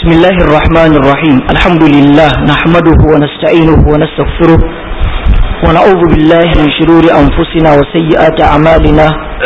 بسم الله الرحمن الرحيم الحمد لله نحمده ونستعينه ونستغفره ونعوذ بالله من شرور أنفسنا وسيئات أعمالنا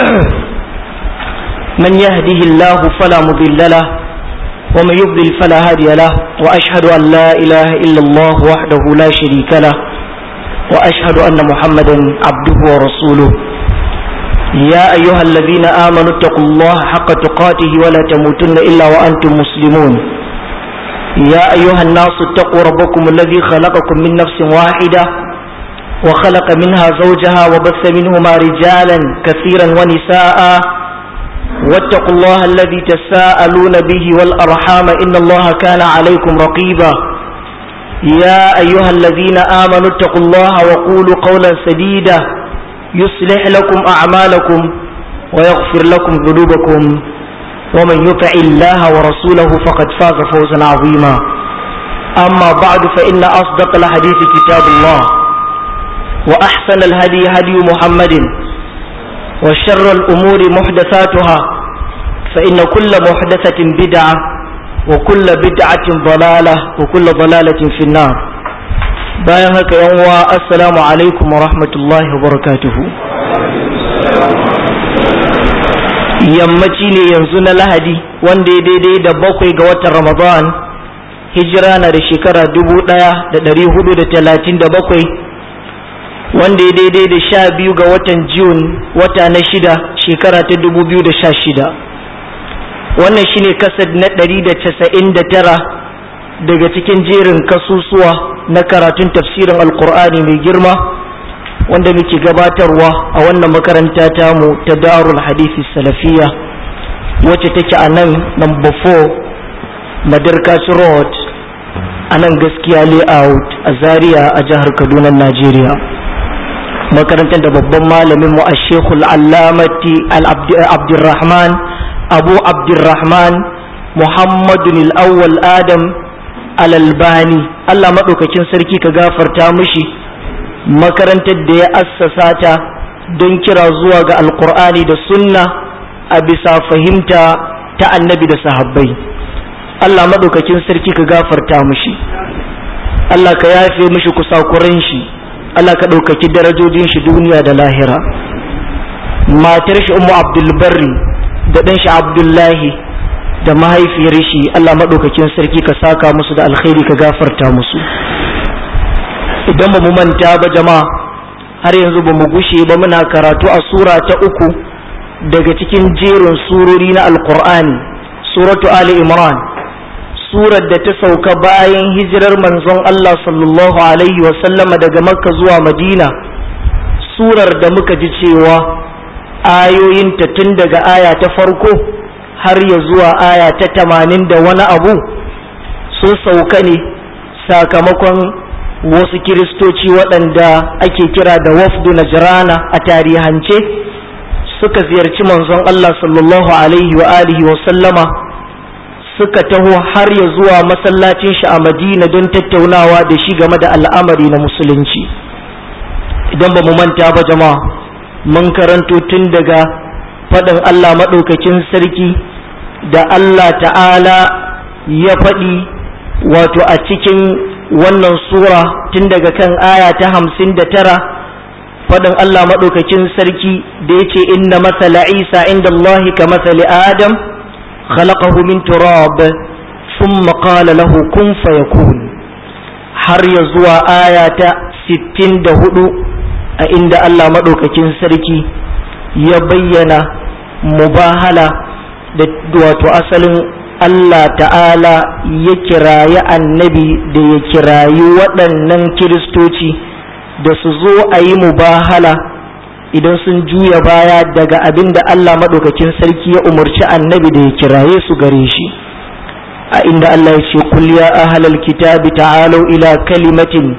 من يهده الله فلا مضل له ومن يضلل فلا هادي له وأشهد أن لا إله إلا الله وحده لا شريك له وأشهد أن محمدا عبده ورسوله يا أيها الذين آمنوا اتقوا الله حق تقاته ولا تموتن إلا وأنتم مسلمون يا أيها الناس اتقوا ربكم الذي خلقكم من نفس واحدة وخلق منها زوجها وبث منهما رجالا كثيرا ونساء واتقوا الله الذي تساءلون به والأرحام إن الله كان عليكم رقيبا يا أيها الذين آمنوا اتقوا الله وقولوا قولا سديدا يصلح لكم أعمالكم ويغفر لكم ذنوبكم ومن يطع الله ورسوله فقد فاز فوزا عظيما أما بعد فإن أصدق الحديث كتاب الله وأحسن الهدي هدي محمد وشر الأمور محدثاتها فإن كل محدثة بدعة وكل بدعة ضلالة وكل ضلالة في النار bayan haka yan uwa assalamu alaikum wa rahmatullahi wa barakatuhu yammaci ne yanzu na lahadi wanda ya daidai da bakwai ga watan ramadan hijira na da shekara dubu ɗaya da ɗari hudu da talatin da bakwai wanda ya daidai da sha biyu ga watan Jun wata na shida shekara ta dubu biyu da sha shida wannan shine kasad na ɗari da casa'in da tara daga cikin jerin kasusuwa na karatun tafsirin alkur'ani mai girma wanda muke gabatarwa a wannan makaranta tamu ta darul hadisi salafiya wacce take a nan number 4 madarkaci road a nan gaskiya layout a zaria a jihar kaduna najeriya makarantar da babban malamin mu a shekul allamati abdurrahman abu abdurrahman muhammadun al-awwal adam alalbani Allah maɗaukakin sarki ka gafarta mushi makarantar da ya assasa ta don kira zuwa ga alkur'ani da sunna a bisa fahimta ta annabi da sahabbai Allah maɗaukakin sarki ka gafarta mushi Allah ka yafe mushi kusakuran shi Allah ka ɗaukaki darajojin shi duniya da lahira matar shi umu abdulbarri da ɗan shi abdullahi da mahaifiyar shi Allah maɗaukakin sarki ka saka musu da alkhairi ka gafarta musu idan ba mu manta ba jama'a har yanzu ba mu gushe ba muna karatu a sura ta uku daga cikin jerin surori na alkur'ani suratu ali imran surar da ta sauka bayan hijirar manzon Allah sallallahu alaihi wasallama daga makka zuwa madina surar da muka ji cewa ayoyinta tun daga aya ta farko har ya zuwa aya ta tamanin da wani abu sun sauka ne sakamakon wasu kiristoci waɗanda ake kira da wafdu najrana a tarihance suka ziyarci manzon Allah sallallahu alaihi wa alihi wa sallama suka taho har ya zuwa masallacin shi a madina don tattaunawa da shi game da al'amari na musulunci idan ba mu manta ba jama'a mun karanto tun daga faɗin Allah maɗaukakin sarki da Allah ta'ala ya faɗi wato a cikin wannan sura tun daga kan aya ta hamsin da tara faɗin Allah maɗaukakin sarki da ya ce inna masala isa inda Allah ka masali adam khalaqahu min turab thumma qala lahu kun fayakun har ya zuwa aya ta sittin da hudu a inda Allah maɗaukakin sarki ya bayyana mubahala da wato asalin Allah ta'ala ya kirayi annabi da ya kirayi waɗannan kiristoci da su zo a yi mubahala idan sun juya baya daga abin da Allah maɗaukakin sarki ya umarci annabi da ya kiraye su gare shi a inda Allah ya ce kul ya ahlal kitabi ta'alu ila kalimatin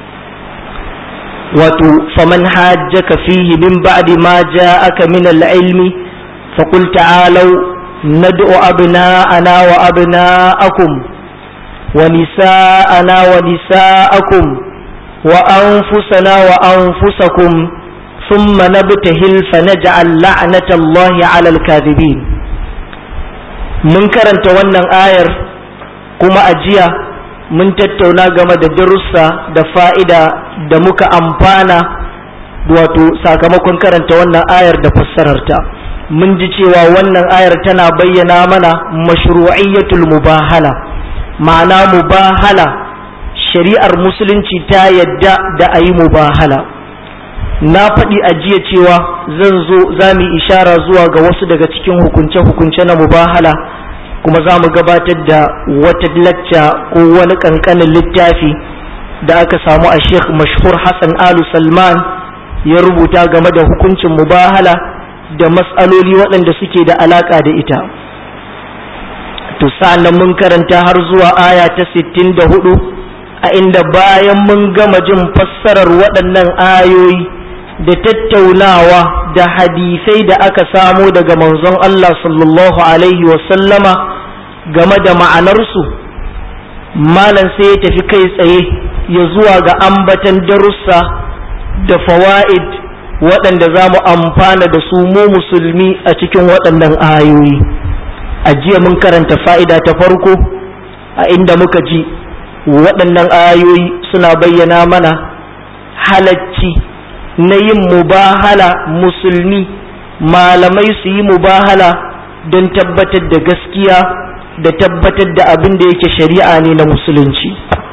wato faman hajjaka fihi min ba'di ma ja'aka min al-ilmi faqul ta'alu ندعو أبناءنا وأبناءكم ونساءنا ونساءكم وأنفسنا وأنفسكم ثم نبتهل فنجعل لعنة الله على الكاذبين mun karanta wannan ayar kuma a jiya mun tattauna game da darussa da fa'ida da muka amfana wato sakamakon karanta wannan ayar da fassararta mun ji cewa wannan ayar tana bayyana mana mashru'iyyatul mubahala ma'ana mubahala shari'ar musulunci ta yadda da a yi mubahala na faɗi a jiya cewa zan zo za mu ishara zuwa ga wasu daga cikin hukunce-hukunce na mubahala kuma za mu gabatar da wata lacca ko wani ƙanƙanin littafi da aka samu a sheikh mashhur hassan alu salman ya rubuta game da hukuncin mubahala da matsaloli waɗanda suke da alaƙa da ita to sa'an mun karanta har zuwa aya ta 64 a inda bayan mun gama jin fassarar waɗannan ayoyi da tattaunawa da hadisai da aka samo daga manzon Allah sallallahu alaihi wasallama game da ma'anarsu malam sai ya tafi kai tsaye ya zuwa ga ambatan darussa da fawa'id waɗanda za mu amfana da su mu musulmi a cikin waɗannan ayoyi a jiya mun karanta fa'ida ta farko a inda muka ji waɗannan ayoyi suna bayyana mana halacci na yin mubahala musulmi malamai su yi mubahala don tabbatar da gaskiya da tabbatar da abin da yake shari'a ne na musulunci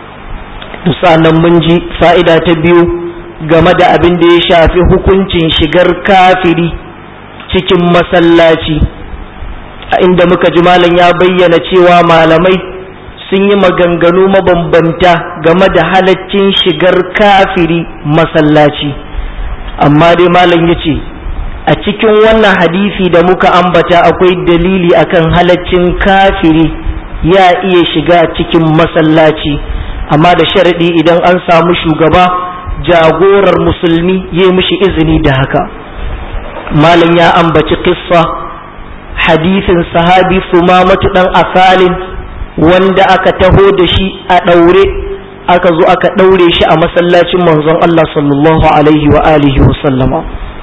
nan mun ji fa'ida ta biyu game da abin da ya shafi hukuncin shigar kafiri cikin masallaci a inda muka ji malam ya bayyana cewa malamai sun yi maganganu mabambanta game da halaccin shigar kafiri masallaci amma dai malam ya ce a cikin wannan hadisi da muka ambata akwai dalili akan halaccin kafiri ya iya shiga cikin masallaci amma da sharaɗi idan an samu shugaba jagorar musulmi ya mishi izini da haka malam ya ambaci kissa hadisin sahabi sumamatu dan asalin wanda aka taho da shi a ɗaure aka zo aka ɗaure shi a masallacin manzon Allah sallallahu alaihi wa alihi wa sallama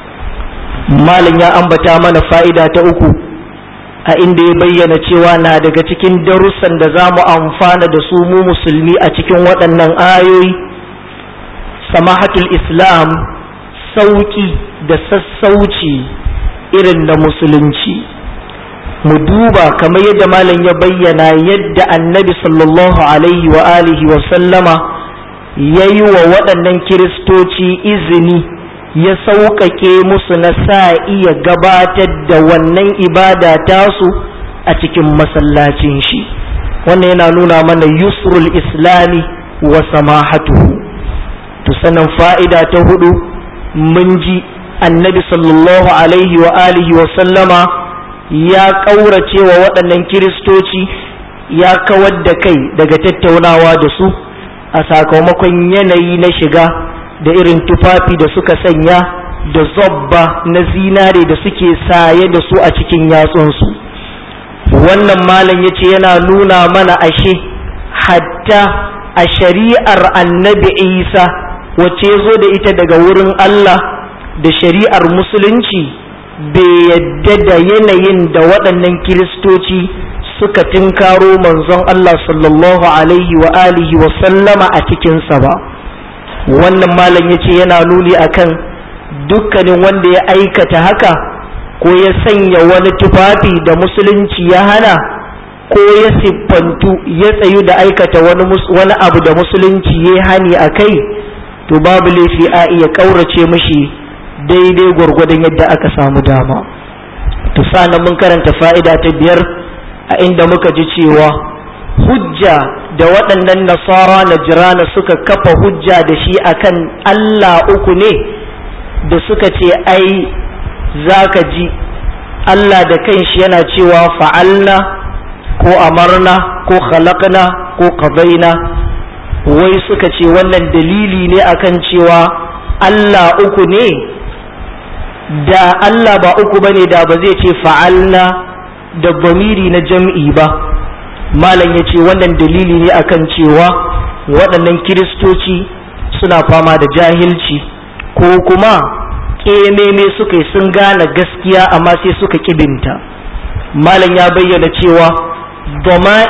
malam ya ambata mana fa'ida ta uku a inda ya bayyana cewa na daga cikin darussan da za mu amfana da su mu musulmi a cikin waɗannan ayoyi samahatul islam sauƙi da sassauci irin na musulunci mu duba kamar yadda malam ya bayyana yadda annabi sallallahu alaihi wa alihi wa sallama ya yi wa waɗannan kiristoci izini ya sauƙaƙe musu na sa iya gabatar da wannan ibada tasu a cikin masallacin shi wannan yana nuna mana yusrul islami wa samahatuhu to sanan fa'ida ta hudu mun ji annabi sallallahu alaihi wa alihi wa sallama ya ƙaurace wa waɗannan kiristoci ya kawar da kai daga tattaunawa da su a sakamakon yanayi na shiga da irin tufafi da suka sanya da zobba na zinare da suke saye da su a cikin yatsunsu wannan malam ya ce yana nuna mana ashe hatta a shari'ar annabi isa wacce zo da ita daga wurin allah da shari'ar musulunci bai yadda da yanayin da waɗannan kiristoci suka tinkaro manzon Allah sallallahu alaihi wa alihi wa sallama a cikinsa ba wannan malam ya ce yana nuni akan dukkanin wanda ya aikata haka ko ya sanya wani tufafi da musulunci ya hana ko ya siffantu ya tsayu da aikata wani, wani abu da musulunci ya hani a kai to babu laifi a iya ƙaurace mashi daidai gwargwadon yadda aka samu dama to sanan mun karanta fa'ida ta biyar a inda muka ji cewa hujja da waɗannan nasara na jirana suka kafa hujja da shi akan Allah uku ne da suka ce ai za ka ji Allah da kanshi yana cewa fa'alna ko amarna ko khalaqna ko qadaina wai suka ce wannan dalili ne akan cewa Allah uku ne da Allah ba uku bane da ba zai ce fa'alna da bamiri na jam'i ba malam ya ce wannan dalili ne akan cewa waɗannan kiristoci suna fama da jahilci ko kuma ƙememe suka yi sun gane gaskiya amma sai suka kibinta malam ya bayyana cewa dama'ir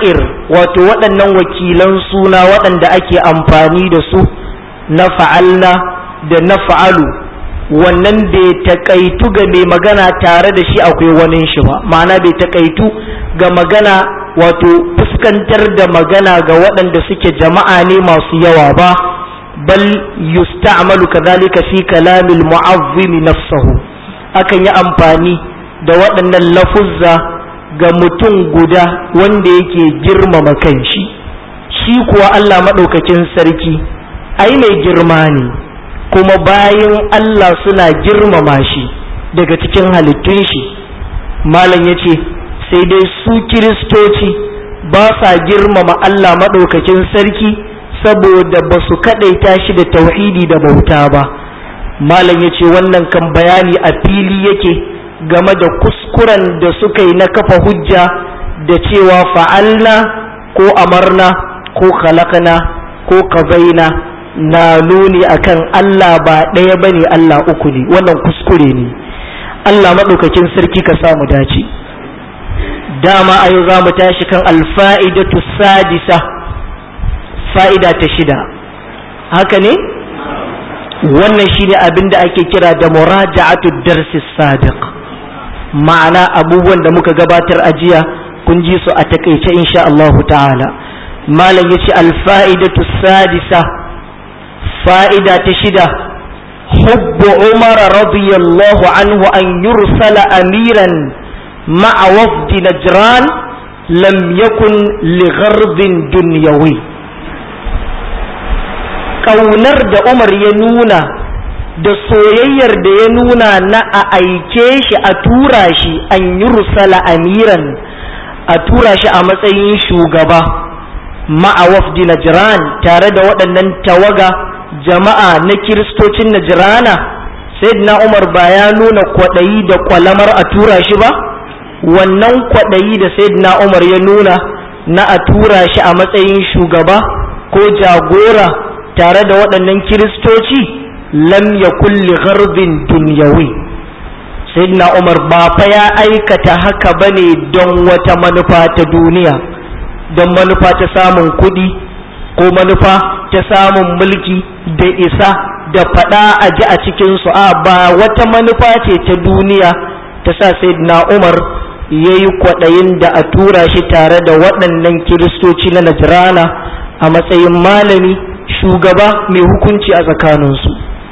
wato waɗannan wakilan suna waɗanda ake amfani da su na fa'alna da na fa'alu wannan bai taƙaitu ga mai magana tare da shi akwai wani shi ba ma'ana bai taƙaitu ga magana wato fuskantar da magana ga waɗanda suke jama'a ne masu yawa ba bal yusta'malu kadhalika fi kalamil mu'azzimi nafsahu akan yi amfani da waɗannan lafuzza ga mutum guda wanda yake girmama kanshi shi kuwa Allah maɗaukakin sarki ai mai girma ne kuma bayan Allah suna girmama shi daga cikin halittun shi malam ya ce sai dai su kiristoci ba sa girmama Allah maɗaukakin sarki saboda ba su kaɗaita shi da tauhidi da bauta ba malam ya ce wannan kan bayani a fili yake game da kuskuren da suka yi na kafa hujja da cewa fa'alna ko amarna ko khalaqna ko kazaina na nuni akan Allah ba ɗaya bane Allah uku ne wannan kuskure ne Allah maɗaukakin sarki ka samu dace dama a yau za mu tashi kan alfa'idatu sadisa fa'ida ta shida haka ne wannan shine abin da ake kira da muraja'atu darsi sadiq ma'ana abubuwan da muka gabatar a jiya kun ji su a takaice insha Allah ta'ala malam yace alfa'idatu sadisa fa'ida ta shida حب عمر رضي الله عنه أن يرسل أميرا مع وفد نجران لم يكن لغرض دنيوي ƙaunar da Umar ya nuna da soyayyar da ya nuna na a aike shi a tura shi an yi rusala amiran a tura shi a matsayin shugaba ma'a wafdi Najran tare da waɗannan tawaga jama'a na kiristocin Najrana sayyidina Umar ba ya nuna kwaɗayi da kwalamar a tura shi ba wannan kwaɗayi da sayyidina Umar ya nuna na a tura shi a matsayin shugaba ko jagora tare da waɗannan kiristoci lam ya kulli garbin dunyawi sayyidina umar ba fa ya aikata haka bane don wata manufa ta duniya don manufa ta samun kuɗi ko manufa ta samun mulki da isa da faɗa a ji a cikinsu a ba wata manufa ce ta duniya ta sa sayyidina umar ya yi kwaɗayin da a tura shi tare da waɗannan kiristoci na najrana a matsayin malami shugaba mai hukunci a tsakaninsu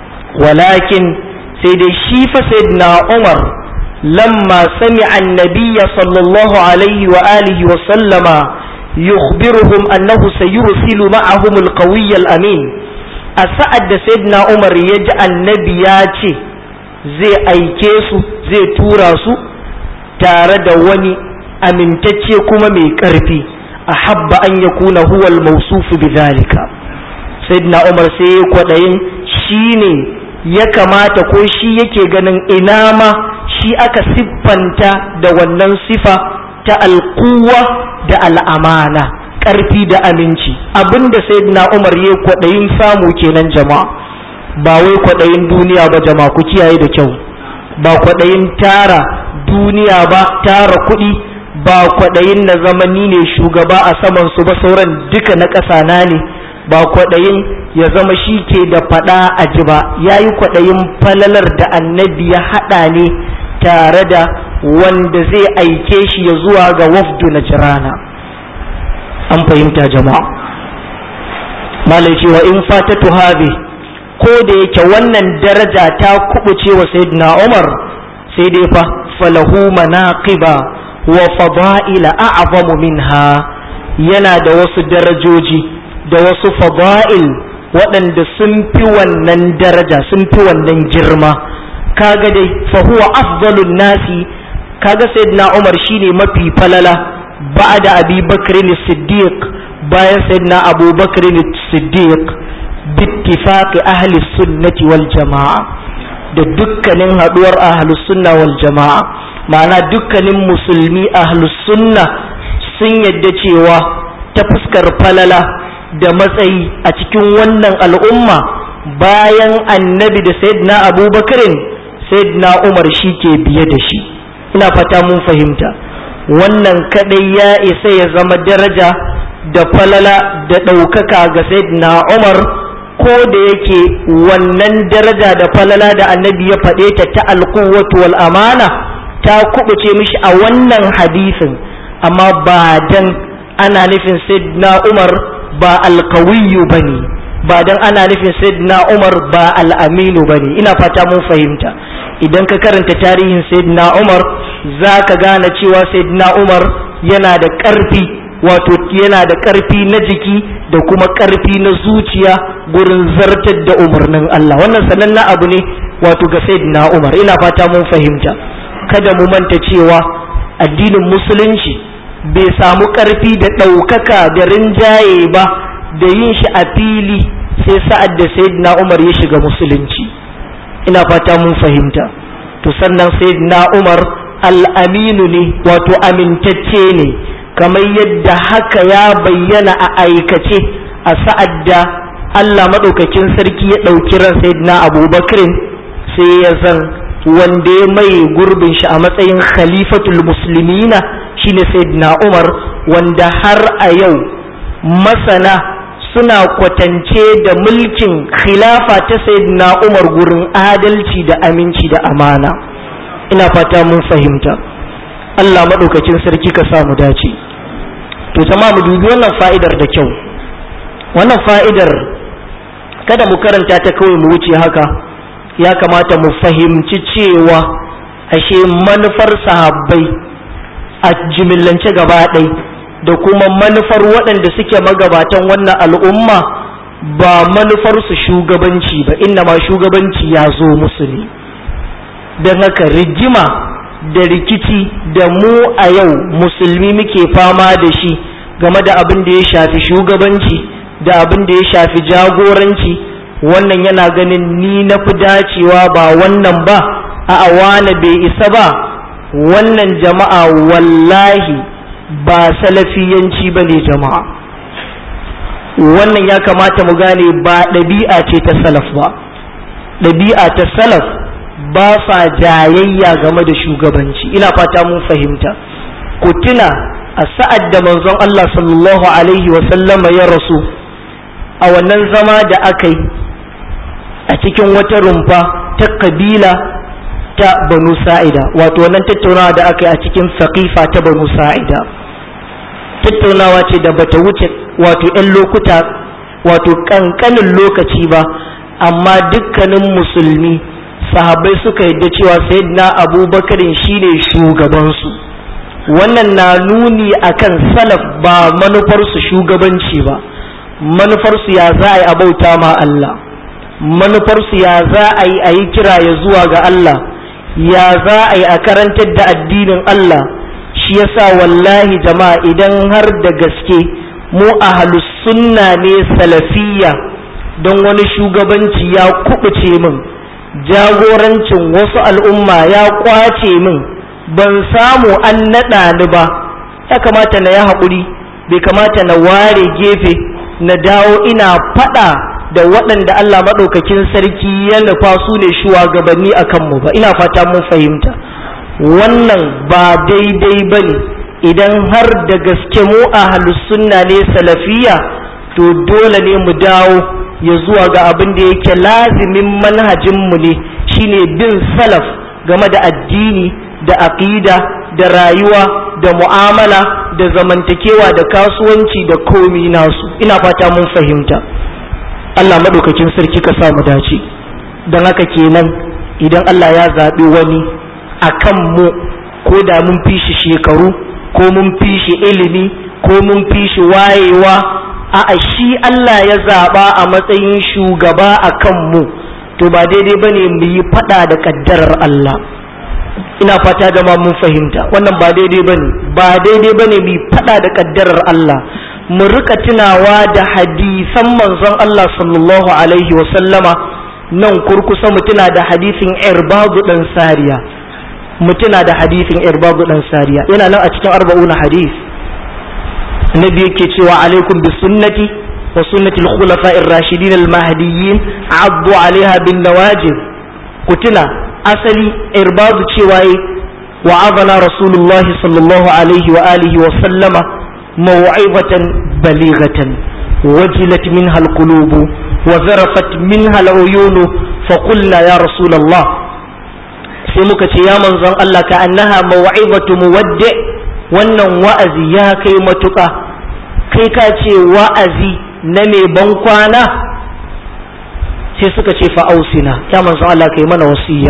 walakin sai dai shi fa sayyidina Umar lamma sami annabiya sallallahu alaihi wa alihi wa sallama yukhbiruhum annahu sayursilu ma'ahum alqawiy amin a sa'ad da sayyidina Umar ya ji annabi ya ce zai aike su zai tura su tare da wani amintacce kuma mai ƙarfi ahabba an yakuna huwa al-mawsuf bidhalika sayyidina umar sai ya kwaɗayin shi ne ya kamata ko shi yake ganin ina ma shi aka siffanta da wannan sifa ta alkuwa da al'amana ƙarfi da aminci abinda sayyidina umar ya kwaɗayin samu kenan jama'a ba wai kwaɗayin duniya ba jama'a ku kiyaye da kyau ba kwaɗayin tara duniya ba tara kuɗi ba kwaɗayin na zamani ne shugaba a saman su ba sauran duka na ƙasa na ne ba kwaɗayin ya zama shi ke da faɗa a ji ba ya yi kwaɗayin falalar da annabi ya haɗa ne tare da wanda zai aike shi ya zuwa ga wafdu na jirana an fahimta jama'a malai cewa in fatatu habi ko da yake wannan daraja ta kubuce wa sayyidina umar sai dai fa falahu manaqiba wa fada'ila a'zamu minha yana da wasu darajoji da wasu fada'il waɗanda sun fi wannan daraja sun fi wannan girma kaga dai fa huwa afdalun nasi kaga sayyidina Umar shine mafi falala ba'da Abi Bakr siddiq bayan sayyidina Abu Bakr siddiq bittifaq ahli sunnati wal jama'a da dukkanin haduwar ahli sunna wal jama'a ma'ana dukkanin musulmi ahli sunna sun yadda cewa ta fuskar falala da matsayi a cikin wannan al'umma bayan annabi da sayyidina abubakarin sayyidina umar shi ke biye da shi ina fata mun fahimta wannan kadai ya isa ya zama daraja da falala da ɗaukaka ga sayyidina umar ko da yake wannan daraja da falala da annabi ya faɗe ta ta alkuwatu wal amana ta kubuce mishi a wannan hadisin amma ba dan ana nufin sayyidina umar ba alkawiyu bane ba dan ana nufin sayyidina umar ba al'aminu bane ina fata mun fahimta idan ka karanta tarihin sayyidina umar za ka gane cewa sayyidina umar yana da ƙarfi wato yana da ƙarfi na jiki da kuma ƙarfi na zuciya gurin zartar da umarnin Allah wannan sanannen abu ne wato ga sayyidina Umar ina fata mun fahimta kada mu manta cewa addinin musulunci bai samu ƙarfi da ɗaukaka da rinjaye ba da yin shi a fili sai sa'ad da sayyidina Umar ya shiga musulunci ina fata mun fahimta to sannan sayyidina Umar al'aminu ne wato amintacce ne kamar yadda haka ya bayyana a aikace a sa'ad da Allah maɗaukakin sarki ya ɗauki ran sayyidina abubakarin sai ya zan wanda ya mai gurbin shi a matsayin khalifatul muslimina shine sayyidina umar wanda har a yau masana suna kwatance da mulkin khilafa ta sayyidina umar gurin adalci da aminci da amana ina fata mun fahimta Allah maɗaukakin sarki ka samu dace to zama mu dubi wannan fa'idar da kyau wannan fa'idar kada mu karanta ta kawai mu wuce haka ya kamata mu fahimci cewa ashe manufar sahabbai a jimillance gaba ɗai da kuma manufar waɗanda suke magabatan wannan al'umma ba manufarsu shugabanci ba inna ma shugabanci ya zo musu ne don haka rigima da rikici da mu a yau musulmi muke fama da shi game da abin da ya shafi shugabanci da abin da ya shafi jagoranci wannan yana ganin ni na fi dacewa ba wannan ba a wane bai isa ba wannan jama'a wallahi ba salafiyanci ba ne jama'a wannan ya kamata mu gane ba ɗabi'a ce ta salaf ba ɗabi'a ta salaf ba sa jayayya game da shugabanci ina fata mun fahimta ku tuna a sa'ad da manzon Allah sallallahu alaihi wasallama ya rasu a wannan zama da aka yi a cikin wata rumfa ta kabila ta banu sa'ida wato wannan tattaunawa da aka yi a cikin saqifa ta banu sa'ida tattaunawa ce da bata wuce wato 'yan lokuta wato kankanin lokaci ba amma dukkanin musulmi sahabbai suka yadda cewa sayyidina abubakarin shine shugabansu wannan na nuni akan salaf ba manufarsu shugabanci ba manufarsu ya za a yi abauta ma Allah manufarsu ya za a yi a yi kira ya zuwa ga Allah ya za a yi a karantar da addinin Allah shi yasa wallahi jama'a idan har da gaske mu ahlus sunna ne salafiyya don wani shugabanci ya kubuce min jagorancin wasu al'umma ya kwace min ban samu an naɗa ni ba ya kamata na ya haƙuri bai kamata na ware gefe na dawo ina faɗa da waɗanda Allah maɗaukakin sarki ya nufa su ne shugabanni a kanmu ba ina fata mun fahimta wannan ba daidai ba ne idan har da gaske mu a sunna ne salafiya to dole ne mu dawo ya zuwa ga abin da yake lazimin manhajinmu ne shine bin salaf game da addini da aqida da rayuwa da mu'amala da zamantakewa da kasuwanci da komi nasu ina fata mun fahimta Allah maɗaukakin sarki ka samu dace don haka kenan idan Allah ya zaɓi wani a kan mu ko da mun fi shi shekaru ko mun fi shi ilimi ko mun fi shi wayewa a shi Allah ya zaɓa a matsayin shugaba a kan mu to ba daidai ba ne mu yi faɗa da ƙaddarar Allah ina fata da mun fahimta wannan ba daidai ba ne ba daidai ba ne mu yi faɗa da ƙaddarar Allah mu rika tunawa da hadisan manzon Allah sallallahu alaihi wa sallama nan kurkusa mu tuna da hadisin irbadu dan sariya mu tuna da hadisin irbadu dan sariya yana nan a cikin arba'una hadis annabi yake cewa alaikum bi sunnati wa sunnati al-khulafa'ir rashidin al-mahdiyyin addu 'alaiha bin nawajib ku tuna asali irbadu cewa wa'azana rasulullahi sallallahu alaihi wa alihi wa sallama maw'izatan balighatan wajilat minha alqulub wa zarafat minha al'uyun fa qulna ya rasulullah sai muka ce ya manzon Allah ka annaha maw'izatu muwaddi wannan wa'azi ya kai matuƙa kai ka ce wa'azi na mai ban kwana sai suka ce fa'ausina ya manzon Allah kai mana wasiya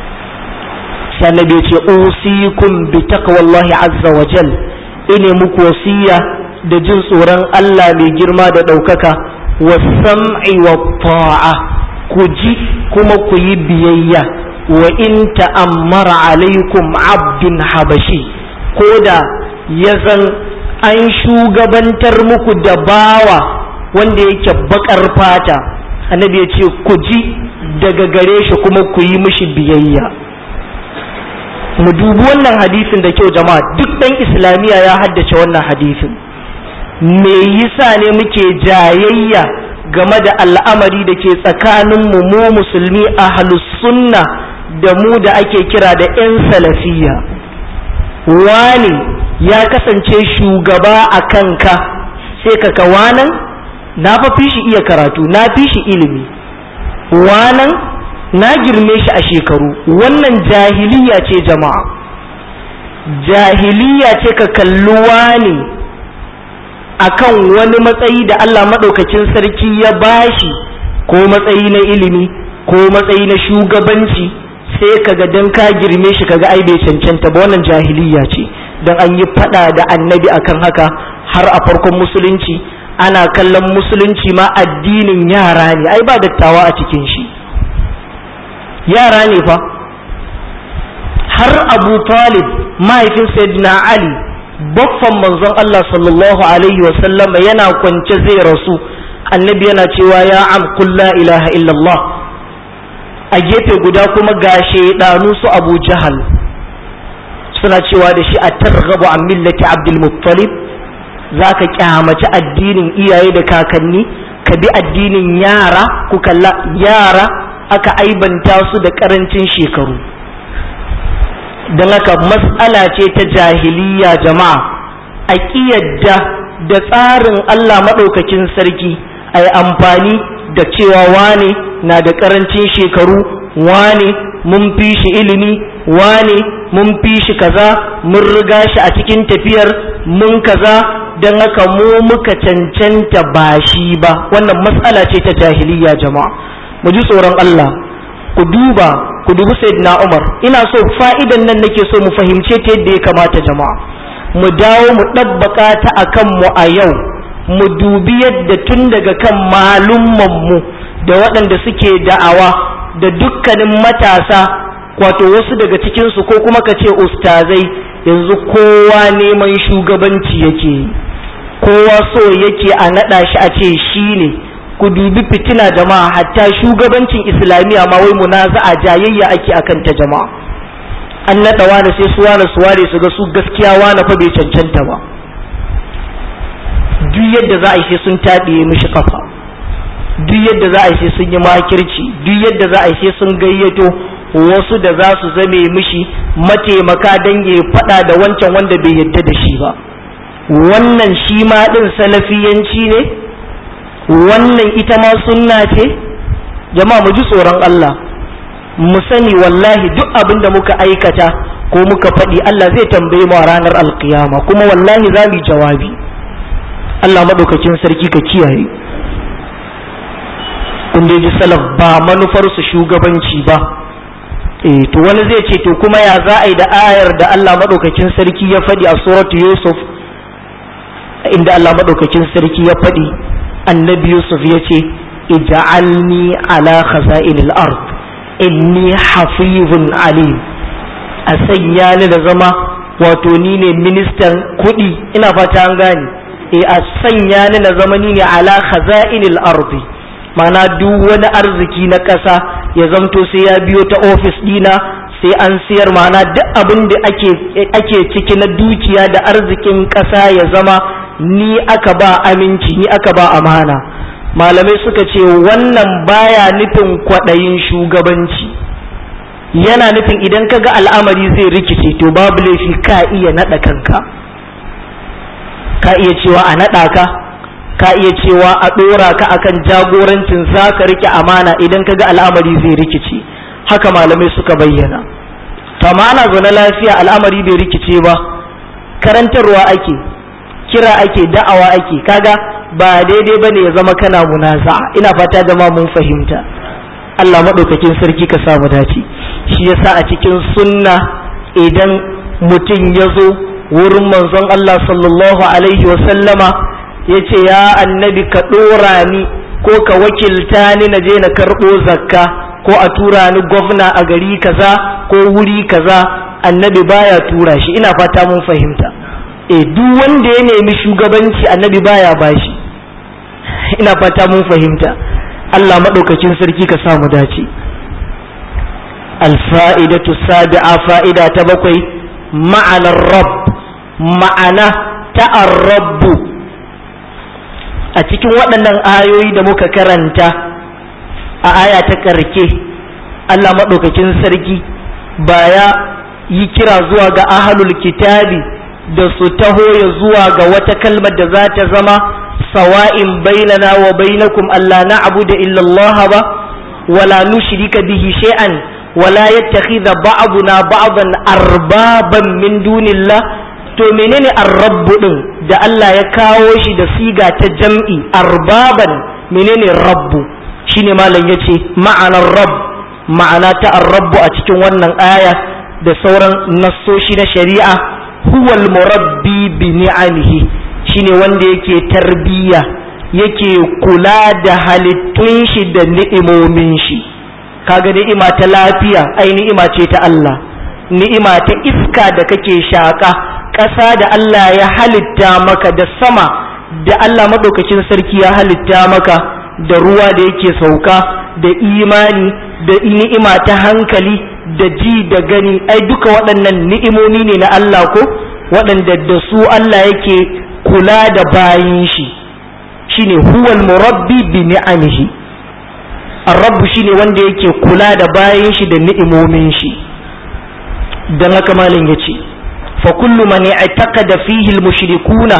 sai annabi ya ce usikum bi taqwallahi azza wa jal ine muku wasiya da jin tsoron Allah mai girma da ɗaukaka wa sam'i wa ta'a ku ji kuma ku yi biyayya wa in ta'ammara alaikum abdun habashi ko da ya zan an shugabantar muku da bawa wanda yake bakar fata annabi ya ce ku ji daga gare shi kuma ku yi mishi biyayya mu dubi wannan hadisin da kyau jama'a duk ɗan islamiyya ya haddace wannan hadisin me yasa ne muke jayayya game da al'amari da ke tsakaninmu mu musulmi a sunna da mu da ake kira da 'yan salafiya wani ya kasance shugaba a kanka sai ka kawanan na fa fi shi iya karatu na fi shi ilimi wanan na girme shi a shekaru wannan jahiliya ce jama'a jahiliya ce ka kalli wani akan wani matsayi da Allah maɗaukacin sarki ya bashi ko matsayi na ilimi ko matsayi na shugabanci sai kaga dan ka girme shi kaga ai bai cancanta ba wannan jahiliya ce dan an yi fada da annabi akan haka har a farkon musulunci ana kallon musulunci ma addinin yara ne ai ba dattawa a cikin shi yara ne fa har abu talib mahaifin sayyidina ali baffan manzon Allah sallallahu alaihi wa sallama yana kwance zai rasu annabi yana cewa ya am la ilaha illallah a gefe guda kuma ga shaidanu su abu jahal suna cewa da shi a targhabu an millati abdul muttalib za ka kyamaci addinin iyaye da kakanni ka bi addinin yara ku kalla yara aka aibanta su da karancin shekaru don haka matsala ce ta jahiliya jama'a a ƙiyadda da tsarin Allah maɗaukakin sarki a yi amfani da cewa wane na da ƙarancin shekaru wane mun fi shi ilimi wane mun fi shi kaza mun riga shi a cikin tafiyar mun kaza don haka mu muka cancanta ba shi ba wannan matsala ce ta jahiliya jama'a mu ji tsoron Allah ku duba ku dubi sayyidina Umar ina so fa'idan nan nake so mu fahimce ta yadda ya kamata jama'a mu dawo mu ɗabbaka ta akan mu a yau mu dubi yadda tun daga kan malumman mu da waɗanda suke da'awa da dukkanin matasa wato wasu daga cikinsu ko kuma ka ce ustazai yanzu kowa neman shugabanci yake kowa so yake a naɗa shi a ce shi ne ku dubi fitina jama'a hatta shugabancin islamiyya ma wai munaza'a jayayya ake akan ta jama'a an naɗa wani sai su wani su ware su ga su gaskiya wani fa bai cancanta ba duk yadda za a yi sai sun taɗiye mishi kafa duk yadda za a yi sai sun yi makirci duk yadda za a yi sai sun gayyato wasu da za su zame mishi mataimaka don ya faɗa da wancan wanda bai yadda da shi ba wannan shi ma ɗin salafiyanci ne wannan ita ma sunna ce jama'a mu ji tsoron Allah mu sani wallahi duk abin da muka aikata ko muka faɗi Allah zai tambaye mu a ranar alkiyama kuma wallahi za mu yi jawabi Allah maɗaukakin sarki ka kiyaye kun ji salaf ba manufarsu shugabanci ba eh to wani zai ce to kuma ya za a yi da ayar da Allah maɗaukakin sarki ya faɗi a suratu Yusuf inda Allah maɗaukakin sarki ya faɗi annabi Yusuf ya ce ija'alni ala khaza'inil ard inni hafizun alim a sanya ni da zama wato ni ne ministan kuɗi ina fata an gane e a sanya ni na zama ni ne ala khaza'inil ardi mana duk wani arziki na ƙasa ya zamto sai ya biyo ta ofis ɗina sai an siyar mana duk abin da ake ake ciki na dukiya da arzikin ƙasa ya zama ni aka ba aminci ni aka ba amana malamai suka ce wannan baya nufin kwaɗayin shugabanci yana nufin idan ka ga al'amari zai rikice to babu laifi ka iya naɗa kanka ka iya cewa a naɗa ka ka iya cewa a ɗora ka akan jagorancin za ka rike amana idan ka ga al'amari zai rikice haka malamai suka bayyana to amma ana zaune lafiya al'amari bai rikice ba karantarwa ake kira ake da'awa ake kaga ba daidai bane ya zama kana munaza'a ina fata jama'a mun fahimta Allah maɗaukakin sarki ka samu dace shi yasa a cikin sunna idan mutum ya zo wurin manzon Allah sallallahu alaihi wa sallama ya ce ya annabi ka ɗora ni ko ka wakilta ni na je na karɓo zakka ko a tura ni gwamna a gari kaza ko wuri kaza annabi baya tura shi ina fata mun fahimta e duk wanda ya nemi shugabanci annabi baya bashi ina fata mun fahimta Allah maɗaukacin sarki ka samu dace alfa'idatu sabi'a fa'ida ta bakwai ma'anar rabb ma'ana ta'arrabbu a cikin waɗannan ayoyi da muka karanta a aya ta ƙarke Allah maɗaukakin sarki ba ya yi kira zuwa ga ahalul kitabi da su taho ya zuwa ga wata kalmar da za ta zama sawa'in bainana wa bainakum Allah na abu da illallah ba wala nushrika bihi shay'an wala yattakhidha ba'duna ba'dan arbaban min dunillah to menene arrabbu din da Allah ya kawo shi da siga ta jam'i arbaban menene rabbu shine malam yace ma'anar rabb ma'ana ta arrabbu a cikin wannan aya da sauran nassoshi na shari'a huwal murabbi bi ni'amihi shine wanda yake tarbiyya yake kula da halittun shi da ni'imomin shi kaga ni'ima ta lafiya ai ni'ima ce ta Allah ni'ima ta iska da kake shaka ƙasa da Allah ya halitta maka da sama da Allah maɗaukakin sarki ya halitta maka da ruwa da yake sauka da imani da ni'ima ta hankali da ji da gani ai duka waɗannan ni'imomi ne na Allah ko waɗanda da su Allah yake kula da bayin shi shine huwal murabbi bi ni'amihi ar-rabb shine wanda yake kula da bayin shi da ni'imomin shi dan haka malam yace fa kullu man i'taqada fihi al-mushrikuna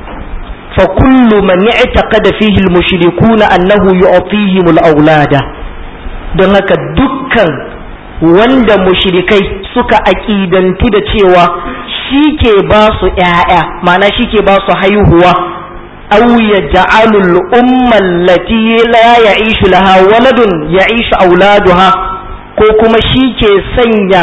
fa kullu man i'taqada fihi al-mushrikuna annahu yu'tihim al-awlada dan haka dukkan wanda mushrikai suka aƙidantu da cewa shi ke ba su ‘ya'ya mana shi ke ba su haihuwa aw ya ja'alul umman lati la ya'ishu laha waladun ya'ishu auladuha ko kuma shi ke sanya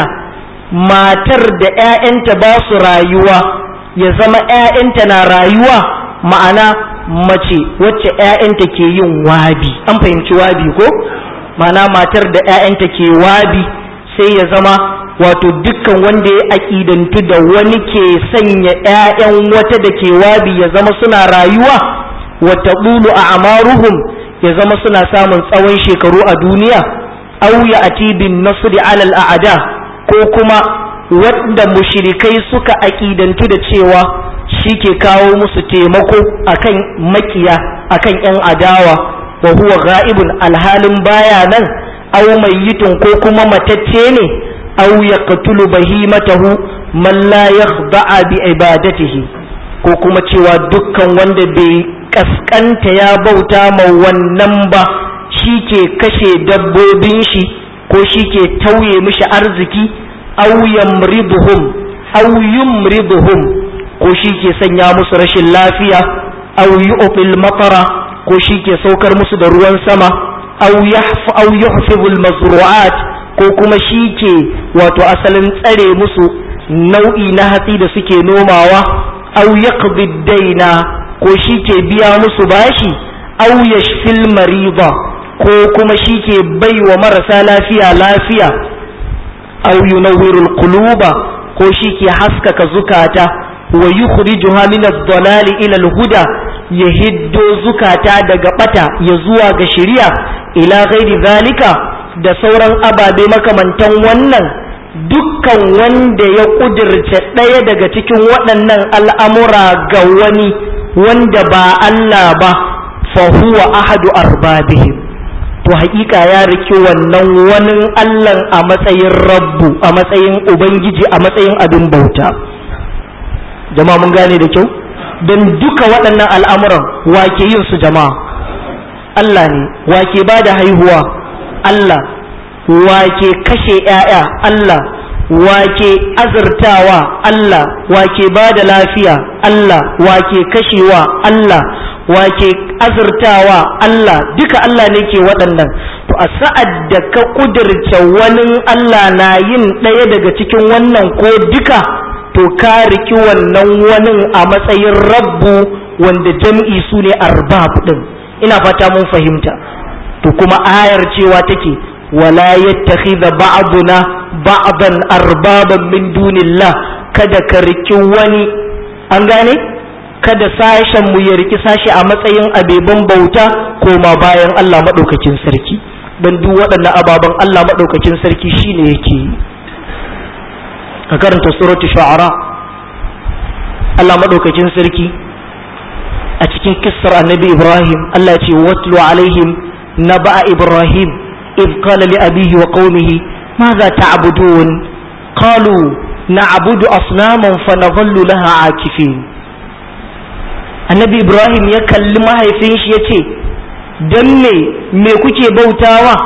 matar da ‘ya'yanta ba su rayuwa ya zama ‘ya'yanta na rayuwa ma'ana mace wacce ‘ya'yanta ke yin wabi an fahimci wabi ko ma'ana matar da ‘ya'yanta ke wabi sai ya zama wato dukkan wanda ya aƙidantu da wani ke sanya ‘ya'yan wata da ke wabi ya zama suna rayuwa wata ɗulu a amaruhum ya zama suna samun tsawon shekaru a duniya au ya atibin nasri alal a'ada ko kuma wanda mushrikai suka aƙidantu da cewa shi ke kawo musu taimako akan makiya akan ‘yan adawa wa huwa ga'ibun alhalin baya nan aw mayyitun ko kuma matacce ne aw yaqtulu bahimatahu man la yakhda'a bi ibadatihi ko kuma cewa dukkan wanda bai kaskanta ya bauta ma wannan ba shi ke kashe dabbobin shi ko shi ke tauye mishi arziki aw yamriduhum aw yumriduhum ko shi ke sanya musu rashin lafiya aw yu'til matara ko shi ke saukar musu da ruwan sama aw yahfu aw yuhfizu al-mazru'at ko kuma shi ke wato asalin tsare musu nau'i na hatsi da suke nomawa aw yaqdi daina ko shi ke biya musu bashi aw yashfil marida ko kuma shi ke baiwa marasa lafiya lafiya aw yunawwiru al-quluba ko shi ke haskaka zukata wa yukhrijuha min ad-dalali ila al-huda ya hiddo zukata daga bata ya zuwa ga shari'a ila ghairi zalika da sauran ababe makamantan wannan dukkan wanda ya kudirce ɗaya daga cikin waɗannan al'amura ga wani wanda ba Allah ba fahuwa ahadu arbabihim to haƙiƙa ya riki wannan wani Allah a matsayin rabbu a matsayin ubangiji a matsayin abin bauta jama'a mun gane da kyau don duka waɗannan al'amuran wake yin su jama'a Allah ne wake ba da haihuwa Allah wake kashe ‘ya'ya Allah wake azurtawa Allah wake ba da lafiya Allah wake kashewa Allah wake azurtawa Allah duka Allah ne ke waɗannan to a sa'ad da ka ƙudurce wani Allah na yin ɗaya daga cikin wannan ko duka to ka riki wannan wani a matsayin rabbu wanda jam'i su ne arbab ɗin ina fata mun fahimta to kuma ayar cewa take wala yattakhidha ba'duna ba'dan arbaban min dunillah kada ka riki wani an gane kada sashen mu ya riki sashi a matsayin abeban bauta koma bayan Allah madaukakin sarki dan duk waɗannan ababen Allah madaukakin sarki shine yake yi ka karanta suratul shu'ara Allah madaukakin sarki a cikin kissar annabi Ibrahim Allah ce watlu alaihim naba'a Ibrahim id qala li abihi wa qaumihi madha ta'budun qalu na'budu asnaman fa nadhallu laha akifin annabi Ibrahim ya kalli mahaifin shi yace dan me me kuke bautawa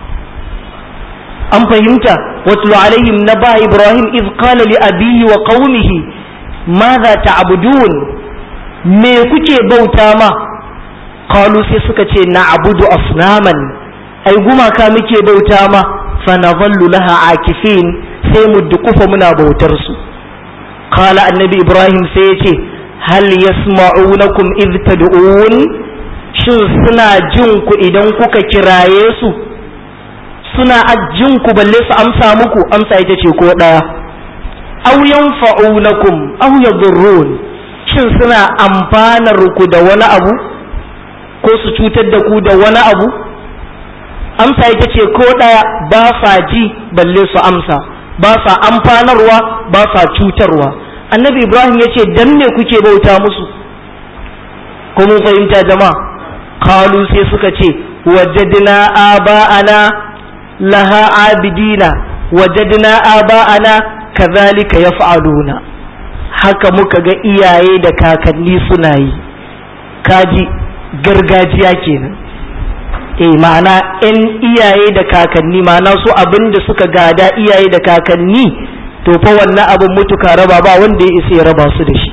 an fahimta watlu alaihim naba Ibrahim id qala li abihi wa qaumihi madha ta'budun me kuke bauta ma qalu sai suka ce na'budu asnaman ai gumaka muke bauta ma fa nadhallu laha akifin sai mu dukufa muna bautar su qala annabi ibrahim sai ya ce hal yasma'unakum id tad'un shin suna jin ku idan kuka kiraye su suna jin ku balle su amsa muku amsa ita ce ko daya aw yanfa'unakum aw yadurrun shin suna amfanar ku da wani abu ko su cutar da ku da wani abu amsa ita ce ko ɗaya ba sa ji balle su amsa ba sa amfanarwa ba sa cutarwa annabi ibrahim ya ce dan me kuke bauta musu ko mun fahimta jama'a kalu sai suka ce wajadna aba'ana laha abidina wajadna aba'ana kazalika yaf'aluna haka muka ga iyaye da kakanni suna yi kaji gargajiya kenan eh ma'ana in iyaye da kakanni ma'ana su abin da suka gada iyaye da kakanni to fa wannan abin mutuka raba ba wanda ya isa ya raba su da shi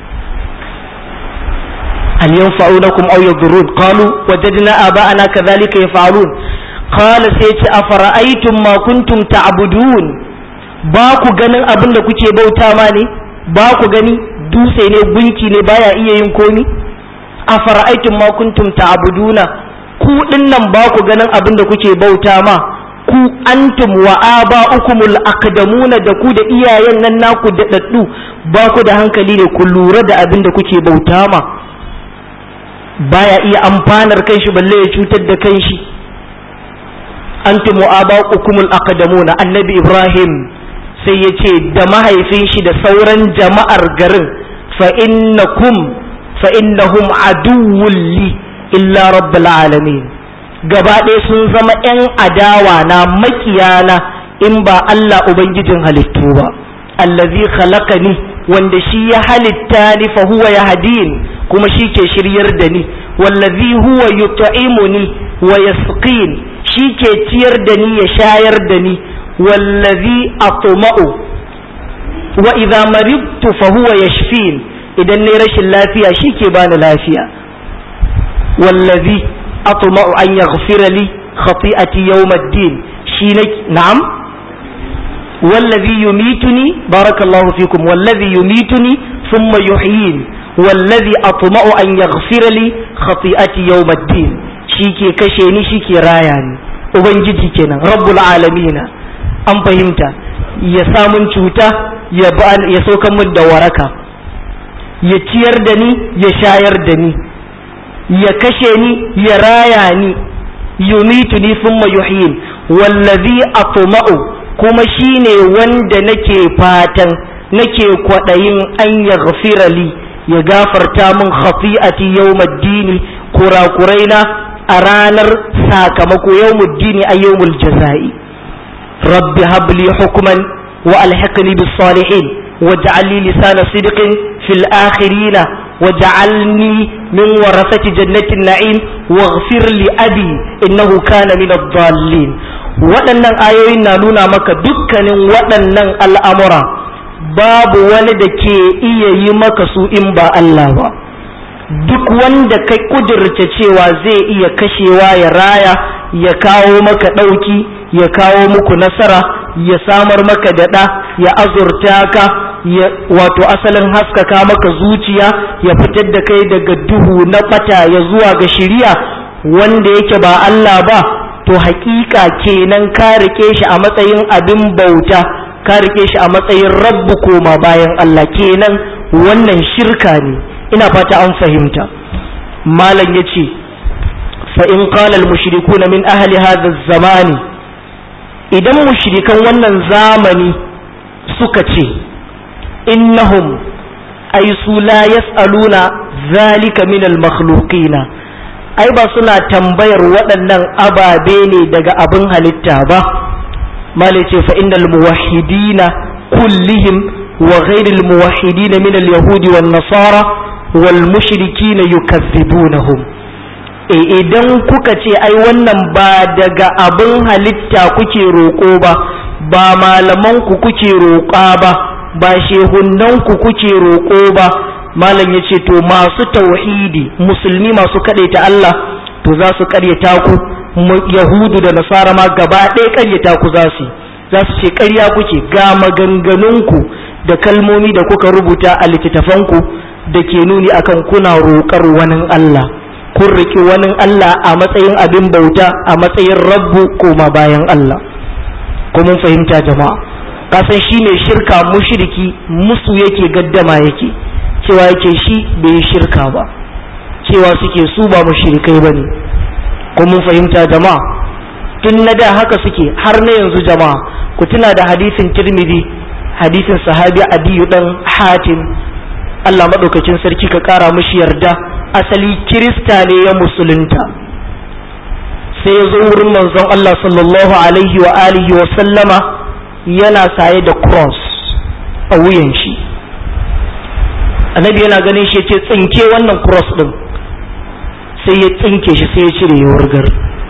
hal yanfa'unakum aw yadurrun qalu wajadna aba'ana kadhalika yaf'alun qala sai ce afara'aytum ma kuntum ta'budun ba ku ganin abin da kuke bauta ma ne ba ku gani dutse ne gunki ne baya iya yin komi afara'aytum ma kuntum ta'buduna ku dinnan ba ku ganin abin da kuke bauta ma ku antum wa aba'ukumul aqdamuna da ku da iyayen nan naku da daddu ba ku da hankali ne ku lura da abin da kuke bauta ma baya iya amfanar kanshi balle ya cutar da kanshi antum wa aba'ukumul aqdamuna annabi ibrahim sai ya ce da mahaifin shi da sauran jama'ar garin fa innakum fa innahum aduwwul li illa rabbil alamin gaba ɗaya sun zama ‘yan adawa na makiyana in ba Allah Ubangijin halittu ba, allazi khalaqani wanda shi ya halitta ni fa huwa ya hadin kuma shi ke shiryar da ni, wallazi huwa yut'imuni wa yasqin shi ke ciyar da ni ya shayar da ni, wallazi atma'u wa idza maridtu fa huwa yashfin idan ne rashin lafiya shi ke bani lafiya. wallazi أطمع أن يغفر لي خطيئتي يوم الدين شينك نعم والذي يميتني بارك الله فيكم والذي يميتني ثم يحيين والذي أطمع أن يغفر لي خطيئتي يوم الدين شيكي كشيني شيكي راياني ubangiji kenan rabbul alamina an fahimta ya samun cuta ya saukan min da waraka ya ciyar da ni ya shayar da ni ya kashe ni ya raya ni yumituni thumma yuhyin wallazi atma'u kuma shine wanda nake fatan nake kwadayin an yaghfira li ya gafarta min khati'ati yawmaddini kurakuraina a ranar sakamako yawmuddini a yawmul jazai rabbi habli hukman wa alhiqni bis salihin waj'al li lisana sidqin fil akhirina waj'alni min warasati jannatin na'im waghfir li abi innahu kana min ad-dallin waɗannan ayoyin na nuna maka dukkanin waɗannan al'amura babu wani da ke iya yi maka su in ba Allah ba duk wanda ka kudirce cewa zai iya kashewa ya raya ya kawo maka ɗauki ya kawo muku nasara ya samar maka da ɗa ya azurta ka ya wato asalin haskaka maka zuciya ya fitar da kai daga duhu na ɓata ya zuwa ga shiriya wanda yake ba Allah ba to hakika kenan ka rike shi a matsayin abin bauta ka rike shi a matsayin rabbu koma bayan Allah kenan wannan shirka ne ina fata an fahimta malam yace fa in qala al mushrikuna min ahli hadha zamani idan mushrikan wannan zamani suka ce innahum ay su la yasaluna zalika min al makhluqina ai ba suna tambayar waɗannan ababe ne daga abin halitta ba malai ce fa innal muwahhidina kullihim wa ghairil muwahhidina min al yahudi wan nasara wal mushrikina yukazzibunahum e idan kuka ce ai wannan ba daga abin halitta kuke roƙo ba ba malaman ku kuke roƙa ba ba shehunan ku kuke roƙo ba malam ya ce to masu tauhidi musulmi masu ta Allah to za su karyata ku yahudu da nasara ma gaba ɗaya karyata ku za su za su ce karya kuke ga maganganunku da kalmomi da kuka rubuta a littattafanku da ke nuni akan kuna roƙar wani Allah kun riƙi wani Allah a matsayin abin bauta a matsayin rabbu koma bayan Allah ko mun fahimta jama'a kasan shine shirka mushriki musu yake gaddama yake cewa yake shi bai yi shirka ba cewa suke su ba mushrikai bane ko mun fahimta jama'a tun na da haka suke har na yanzu jama'a ku tuna da hadisin tirmidhi hadisin sahabi adiyu dan hatim Allah madaukakin sarki ka kara mishi yarda asali kirista ne ya musulunta sai ya zo wurin manzon Allah sallallahu alaihi wa alihi wa sallama yana saye da cross a wuyan shi annabi yana ganin shi ce tsinke wannan cross din sai ya tsinke shi sai ya cire ya wurgar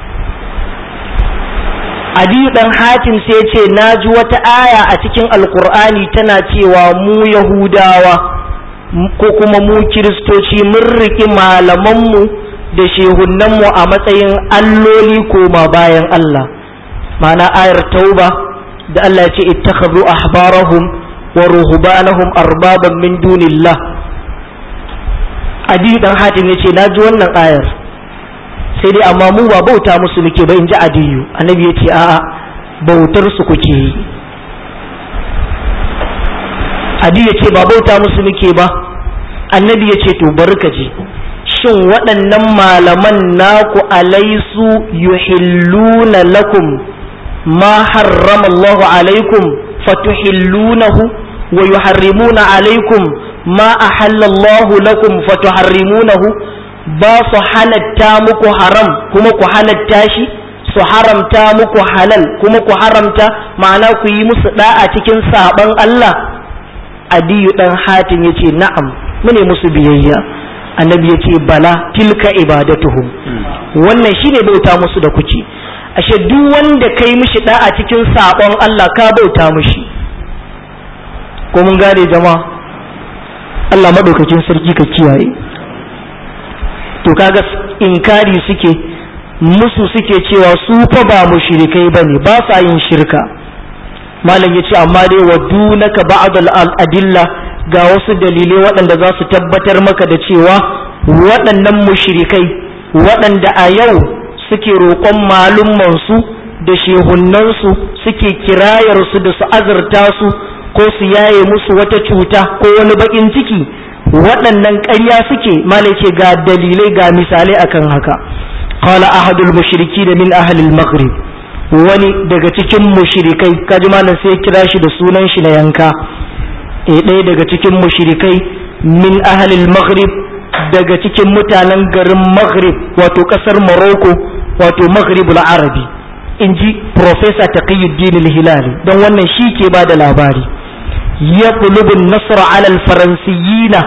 adiyu dan hatim sai ya ce na ji wata aya a cikin alkur'ani tana cewa mu yahudawa ko kuma mu kiristoci mun riki malamanmu da shehunanmu a matsayin alloli koma bayan Allah ma'ana ayar tauba da Allah ya ce ittakhadhu ahbarahum wa ruhbanahum arbaban min dunillah adi dan hatim yace na ji wannan ayar sai dai amma mu ba bauta musu muke ba in ji adiyu annabi yace a'a bautar su kuke yi adi yace ba bauta musu muke ba annabi yace to barka ji shin waɗannan malaman naku alaisu yuhilluna lakum ma harrama Allahu alaikum fatuhillunahu wa yuharrimuna alaikum ma ahallallahu lakum fatuharrimunahu ba su halatta muku haram kuma ku halatta shi su haramta muku halal kuma ku haramta ma'ana ku yi musu da'a cikin saban Allah adiyu dan hatim yace na'am mune musu biyayya annabi yace bala tilka ibadatuhum wannan shine bauta musu da kuke ashe duk wanda kai mishi da'a cikin sabon Allah ka bauta mishi ko mun gane jama'a Allah madaukakin sarki ka kiyaye to kaga inkari suke musu suke cewa su fa ba mushrikai bane ba sa yin shirka malam yace amma dai wadunaka ba'd al-adilla ga wasu dalilai waɗanda za su tabbatar maka da cewa waɗannan mushrikai waɗanda a yau suke roƙon malummansu da shehunnansu suke kirayarsu da su azurta su ko su yaye musu wata cuta ko wani baƙin ciki waɗannan ƙarya suke malai ce ga dalilai ga misalai akan haka qala ahadul mushriki da min ahlil maghrib wani daga cikin mushrikai kaji malam sai kira shi da sunan shi na yanka e ɗaya daga cikin mushrikai min ahlil maghrib daga cikin mutanen garin maghrib wato ƙasar morocco wato maghribul arabi in ji professor taqiyuddin al-hilali don wannan shi ke ba da labari ya nasra alal faransiyina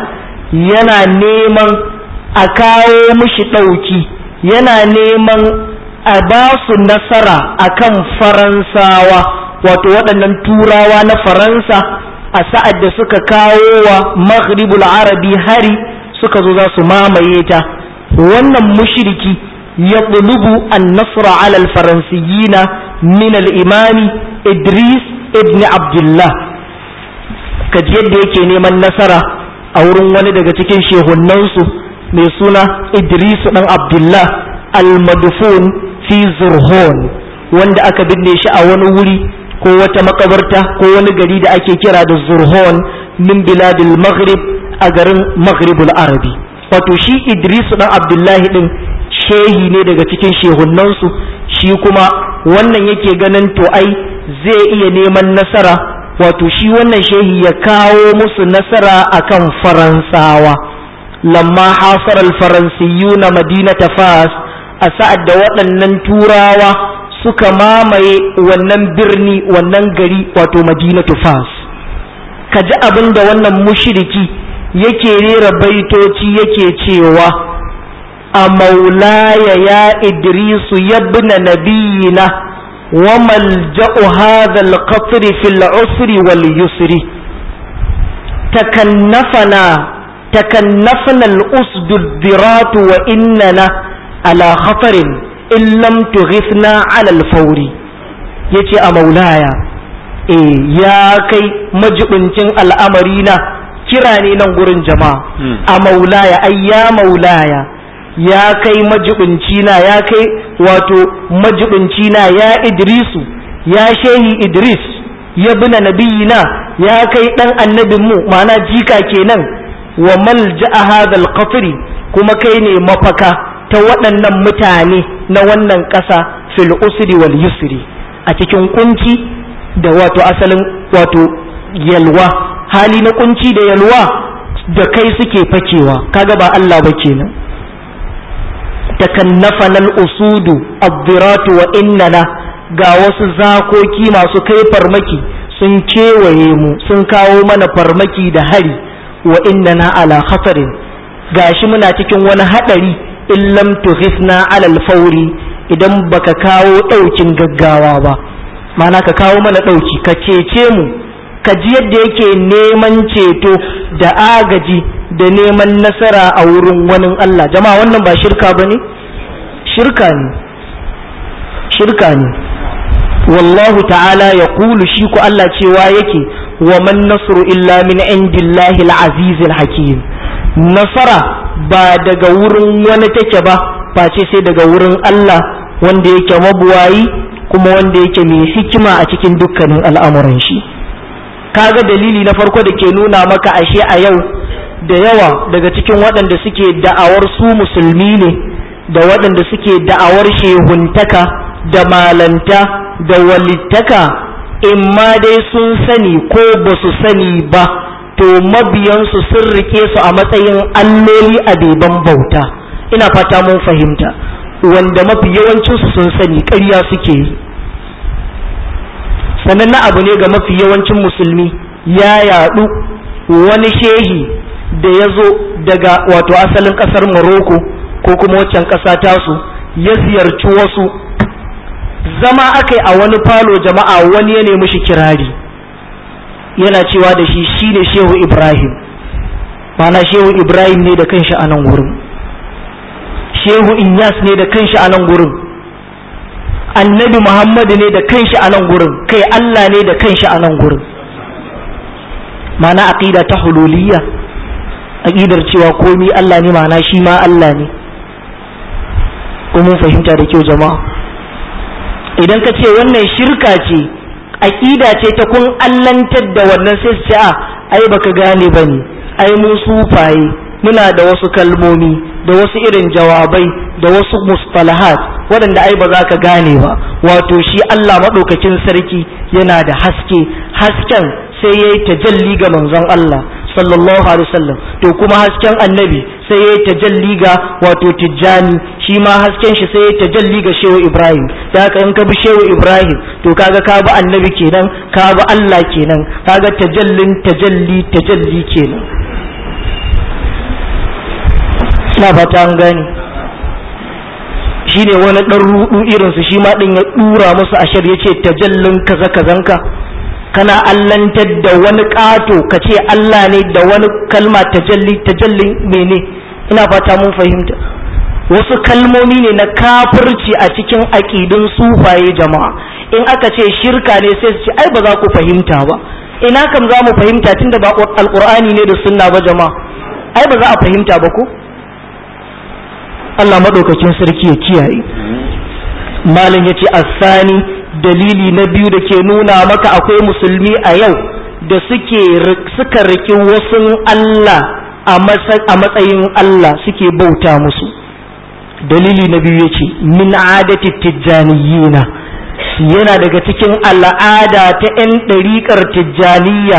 yana neman a kawo mishi ɗauki yana neman a ba su nasara akan faransawa wato waɗannan turawa na faransa a sa'ad da suka kawo wa maghribul arabi hari suka zo za su mamaye ta wannan mushriki ya ɗulubu an nasra alal faransiyina min al-imami idris ibn abdullah kaji yadda yake neman nasara a wurin wani daga cikin shehunansu mai suna idris ɗan abdullah al-madfun fi zurhon wanda aka binne shi a wani wuri ko wata makabarta ko wani gari da ake kira da zurhon min biladil maghrib a garin maghribul arabi wato shi idris dan abdullahi din shehi ne daga cikin shehunansu shi kuma wannan yake ganin to ai zai iya neman nasara wato shi wannan shehi ya kawo musu nasara akan faransawa lamma hasar al-faransiyuna madinata fas a sa'ad da waɗannan turawa suka mamaye wannan birni wannan gari wato madinatu fas ka ji abin da wannan mushiriki yake rera baitoci yake cewa a maulaya ya idrisu yabna nabiyina wa malja'u hadha al-qatr fil usri wal yusri takannafana takannafna al-usdu ad-dirat wa innana ala khatarin in lam tughithna ala al-fawri yace a maulaya eh ya kai majibincin al'amari na kira ne nan gurin jama'a a maulaya ai ya maulaya ya kai majibinci na ya kai wato majibinci na ya idrisu ya shehi idris ya bina nabiyina ya kai dan annabin mu ma'ana jika kenan wa malja'a hadal qatri kuma kai ne mafaka ta waɗannan mutane na wannan ƙasa fil usri wal yusri a cikin kunci da wato asalin wato yalwa hali na kunci da yalwa da kai suke fakewa kaga ba Allah ba kenan takannafana al-usudu ad-diratu wa innana ga wasu zakoki masu kai farmaki sun kewaye mu sun kawo mana farmaki da hari wa innana ala khatarin gashi muna cikin wani hadari in lam tughithna ala al-fawri idan baka kawo daukin gaggawa ba mana ka kawo mana dauki ka cece mu ka ji yadda yake neman ceto da agaji da neman nasara a wurin wani Allah jama'a wannan ba shirka ba ne? shirka ne shirka ne wallahu ta'ala ya kulu shi ku Allah cewa yake wa man nasru illa min indillahi al hakim nasara ba daga wurin wani take ba face sai daga wurin Allah wanda yake mabuwayi kuma wanda yake mai hikima a cikin dukkanin al'amuran shi kaga dalili na farko da ke nuna maka ashe a yau da yawa daga cikin waɗanda suke da'awar su musulmi ne da waɗanda suke da'awar shehuntaka da malanta da walittaka in ma dai sun sani ko ba su sani ba to mabiyansu sun rike su a matsayin alloli a beban bauta ina fata mun fahimta wanda mafi yawancinsu sun sani ƙarya suke yi sannan na abu ne ga mafi yawancin musulmi ya yaɗu wani shehi da ya zo daga wato asalin ƙasar Morocco ko kuma waccan ƙasa tasu ya ziyarci wasu zama aka a wani falo jama'a wani ya nemi shi kirari yana cewa da shi shine shehu Ibrahim mana shehu Ibrahim ne da kanshi a nan wurin shehu Inyas ne da kanshi a nan wurin annabi Muhammadu ne da kanshi a nan gurin kai Allah ne da kanshi a nan gurin mana aqida ta hululiyya aqidar cewa komi Allah ne mana shi ma Allah ne ko mun fahimta da kyau jama'a idan ka ce wannan shirka ce aqida ce ta kun allantar da wannan sai su ce a ai baka gane bane ai mu sufaye muna da wasu kalmomi da wasu irin jawabai da wasu mustalahat waɗanda ai ba za ka gane ba wato shi Allah maɗaukakin sarki yana da haske hasken sai ya yi tajalli ga manzon Allah sallallahu alaihi wasallam to kuma hasken annabi sai ya yi tajalli ga wato tijjani shi ma hasken shi sai ya yi tajalli ga shehu ibrahim da haka in ka bi shehu ibrahim to kaga ka bi annabi kenan ka bi Allah kenan kaga tajallin tajalli tajalli kenan na fata an gane shine wani ɗan rudu irinsu shi ma ɗin ya ɗura musu ashar ya ce tajallin kaza kazanka kana allantar da wani ƙato ka ce Allah ne da wani kalma tajalli tajallin mene ina fata mun fahimta wasu kalmomi ne na kafirci a cikin aƙidun sufaye jama'a in aka ce shirka ne sai su ce ai ba za ku fahimta ba ina kam za mu fahimta tunda ba alƙur'ani ne da sunna ba jama'a ai ba za a fahimta ba ko Allah maɗaukakin sarki ya kiyaye malam ya ce asani dalili na biyu da ke nuna maka akwai musulmi a yau da suke suka riki wasu Allah a matsayin Allah suke bauta musu dalili na biyu yace min adati tijjaniyina yana daga cikin al'ada ta 'yan ɗariƙar tijjaniya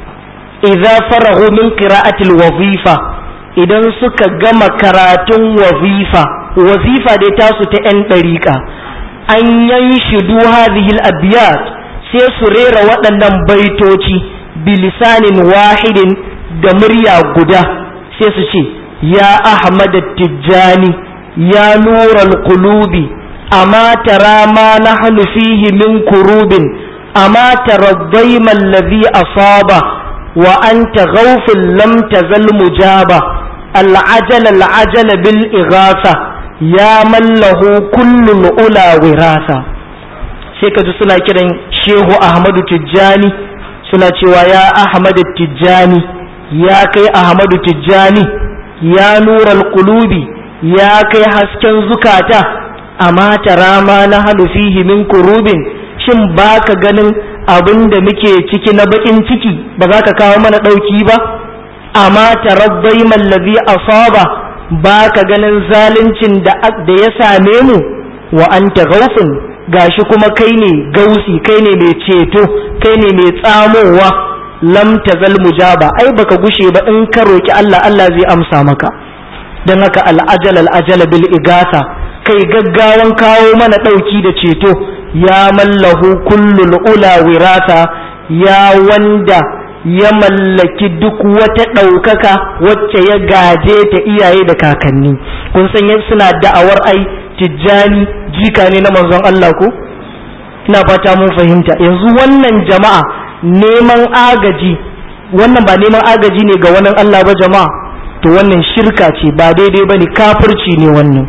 idza farahu min qira'atil wazifa idan suka gama karatun wazifa wazifa dai tasu ta 'yan ɗariƙa an yanshidu hadhihi al-abyat sai su rera waɗannan baitoci bilisanin wahidin da murya guda sai su ce ya ahmad tijjani ya nural qulubi amma tara ma nahnu fihi min kurubin amma tara dayma alladhi asaba wa anta ghawfun lam tazal mujaba العجل العجل بالإغاثة ya mallahu kullul ula wirasa sai ka ji suna kiran shehu ahmadu tijjani suna cewa ya ahmadu tijjani ya kai ahmadu tijjani ya nural qulubi ya kai hasken zukata amma tara ma na halu fihi min kurubin shin baka ganin abin da muke ciki na bakin ciki ba za ka kawo mana ɗauki ba amma tarabbai mallazi asaba ba ka ganin zaluncin da ya same mu wa anta gaufin gashi kuma kai ne gausi kai ne mai ceto kai ne mai tsamowa lam tazal mujaba ai baka gushe ba in ka roki Allah Allah zai amsa maka dan haka al'ajal al'ajal bil igasa kai gaggawan kawo mana dauki da ceto ya mallahu kullul ula wirasa ya wanda ya mallaki duk wata ɗaukaka wacce ya gaje ta iyaye da kakanni kun san yadda suna da'awar ai tijjani jika ne na manzon Allah ko ina fata mun fahimta yanzu wannan jama'a neman agaji wannan ba neman agaji ne ga wannan Allah ba jama'a to wannan shirka ce ba daidai bane kafirci ne wannan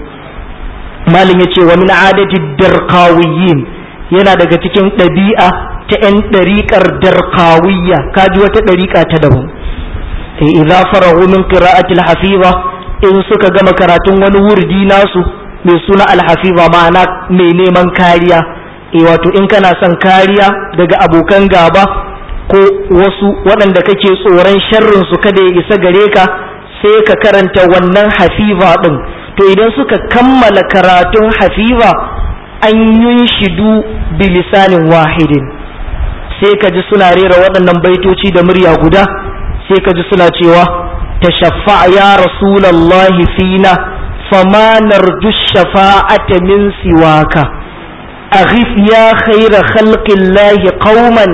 malin yace wa min adati darqawiyyin yana daga cikin ɗabi'a ta 'yan ɗariƙar darkawiyya kaji wata ɗariƙa ta daban sai idza farahu min qira'atil hafiza in suka gama karatun wani wurdi nasu mai suna alhafiza ma'ana mai neman kariya e wato in kana son kariya daga abokan gaba ko wasu waɗanda kake tsoron sharrin su kada ya isa gare ka sai ka karanta wannan hafiza ɗin to idan suka kammala karatun hafiza an yunshidu bilisanin wahidin sai ka ji suna rera waɗannan baitoci da murya guda sai ka ji suna cewa tashaffa ya rasulallahi fina fama narju shafa'ata min siwaka aghif ya khaira khalqillahi qauman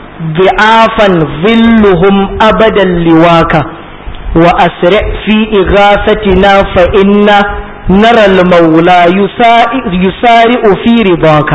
bi'afan zilluhum abadan liwaka wa asri fi ighasatina fa inna nara al-maula yusari'u fi ridaka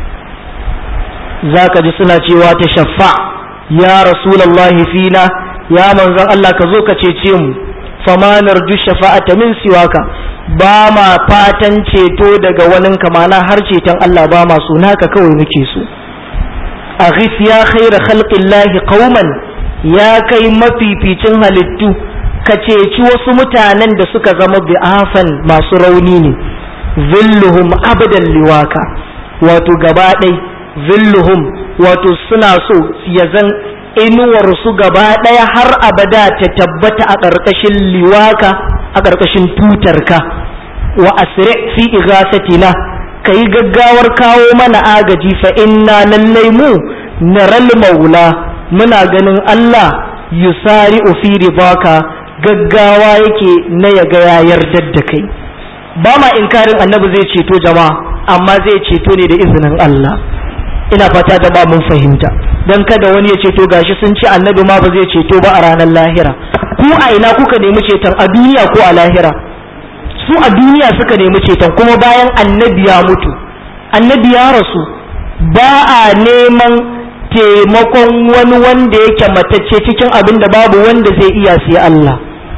za ka ji suna cewa ta shaffa ya rasulallahi fina ya manzon Allah ka zo ka cece mu famanar ju shafa'ata min siwaka ba ma fatan ceto daga wani kamana har ceton Allah ba ma so naka kawai muke so aghif ya khaira khalqillahi qauman ya kai mafificin halittu ka ceci wasu mutanen da suka zama bi'afan masu rauni ne zilluhum abadan liwaka wato gaba ɗai zilluhum wato suna so ya zan inuwarsu gaba ɗaya har abada ta tabbata a ƙarƙashin liwaka a ƙarƙashin tutarka wa asri fi igasatina ka yi gaggawar kawo mana agaji fa inna lallai mu naral maula muna ganin Allah yusari fi ridaka gaggawa yake na ya ga ya yarda da kai ba ma inkarin annabi zai ceto jama'a amma zai ceto ne da izinin Allah ina fata da ba mun fahimta dan kada wani ya ceto gashi sun ce annabi ma ba zai ceto ba a ranar lahira ku a ina kuka nemi ceton a duniya ko a lahira su a duniya suka nemi ceton kuma bayan annabi ya mutu annabi ya rasu ba a neman taimakon wani wanda yake matacce cikin abin da babu wanda zai iya sai Allah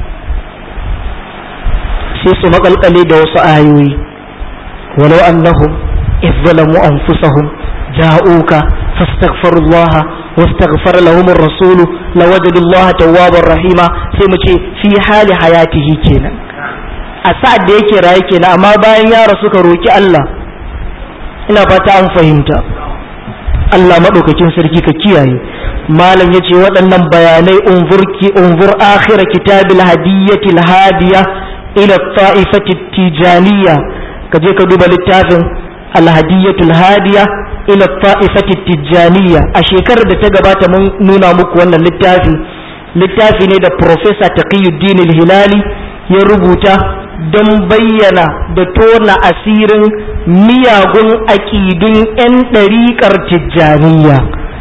sai su makalkale da wasu ayoyi walau annahum izzalamu anfusahum ja'uka fastaghfirullaha واستغفر لهم الرسول لوجدوا الله توابا رحيما sai mu ce fi hali hayatihi kenan a sa'ad da yake raye kenan amma bayan ya rasu ka roki Allah ina fata an fahimta Allah madaukakin sarki ka kiyaye malam yace waɗannan bayanai unzurki unzur akhir kitabil hadiyatil hadiya ila ta'ifati tijaniya kaje ka duba littafin alhadiyatul hadiya ila ta'ifati tijaniya a shekarar da ta gabata mun nuna muku wannan littafi littafi ne da professor taqiyuddin al-hilali ya rubuta don bayyana da tona asirin miyagun aƙidun 'yan ɗariƙar tijjaniya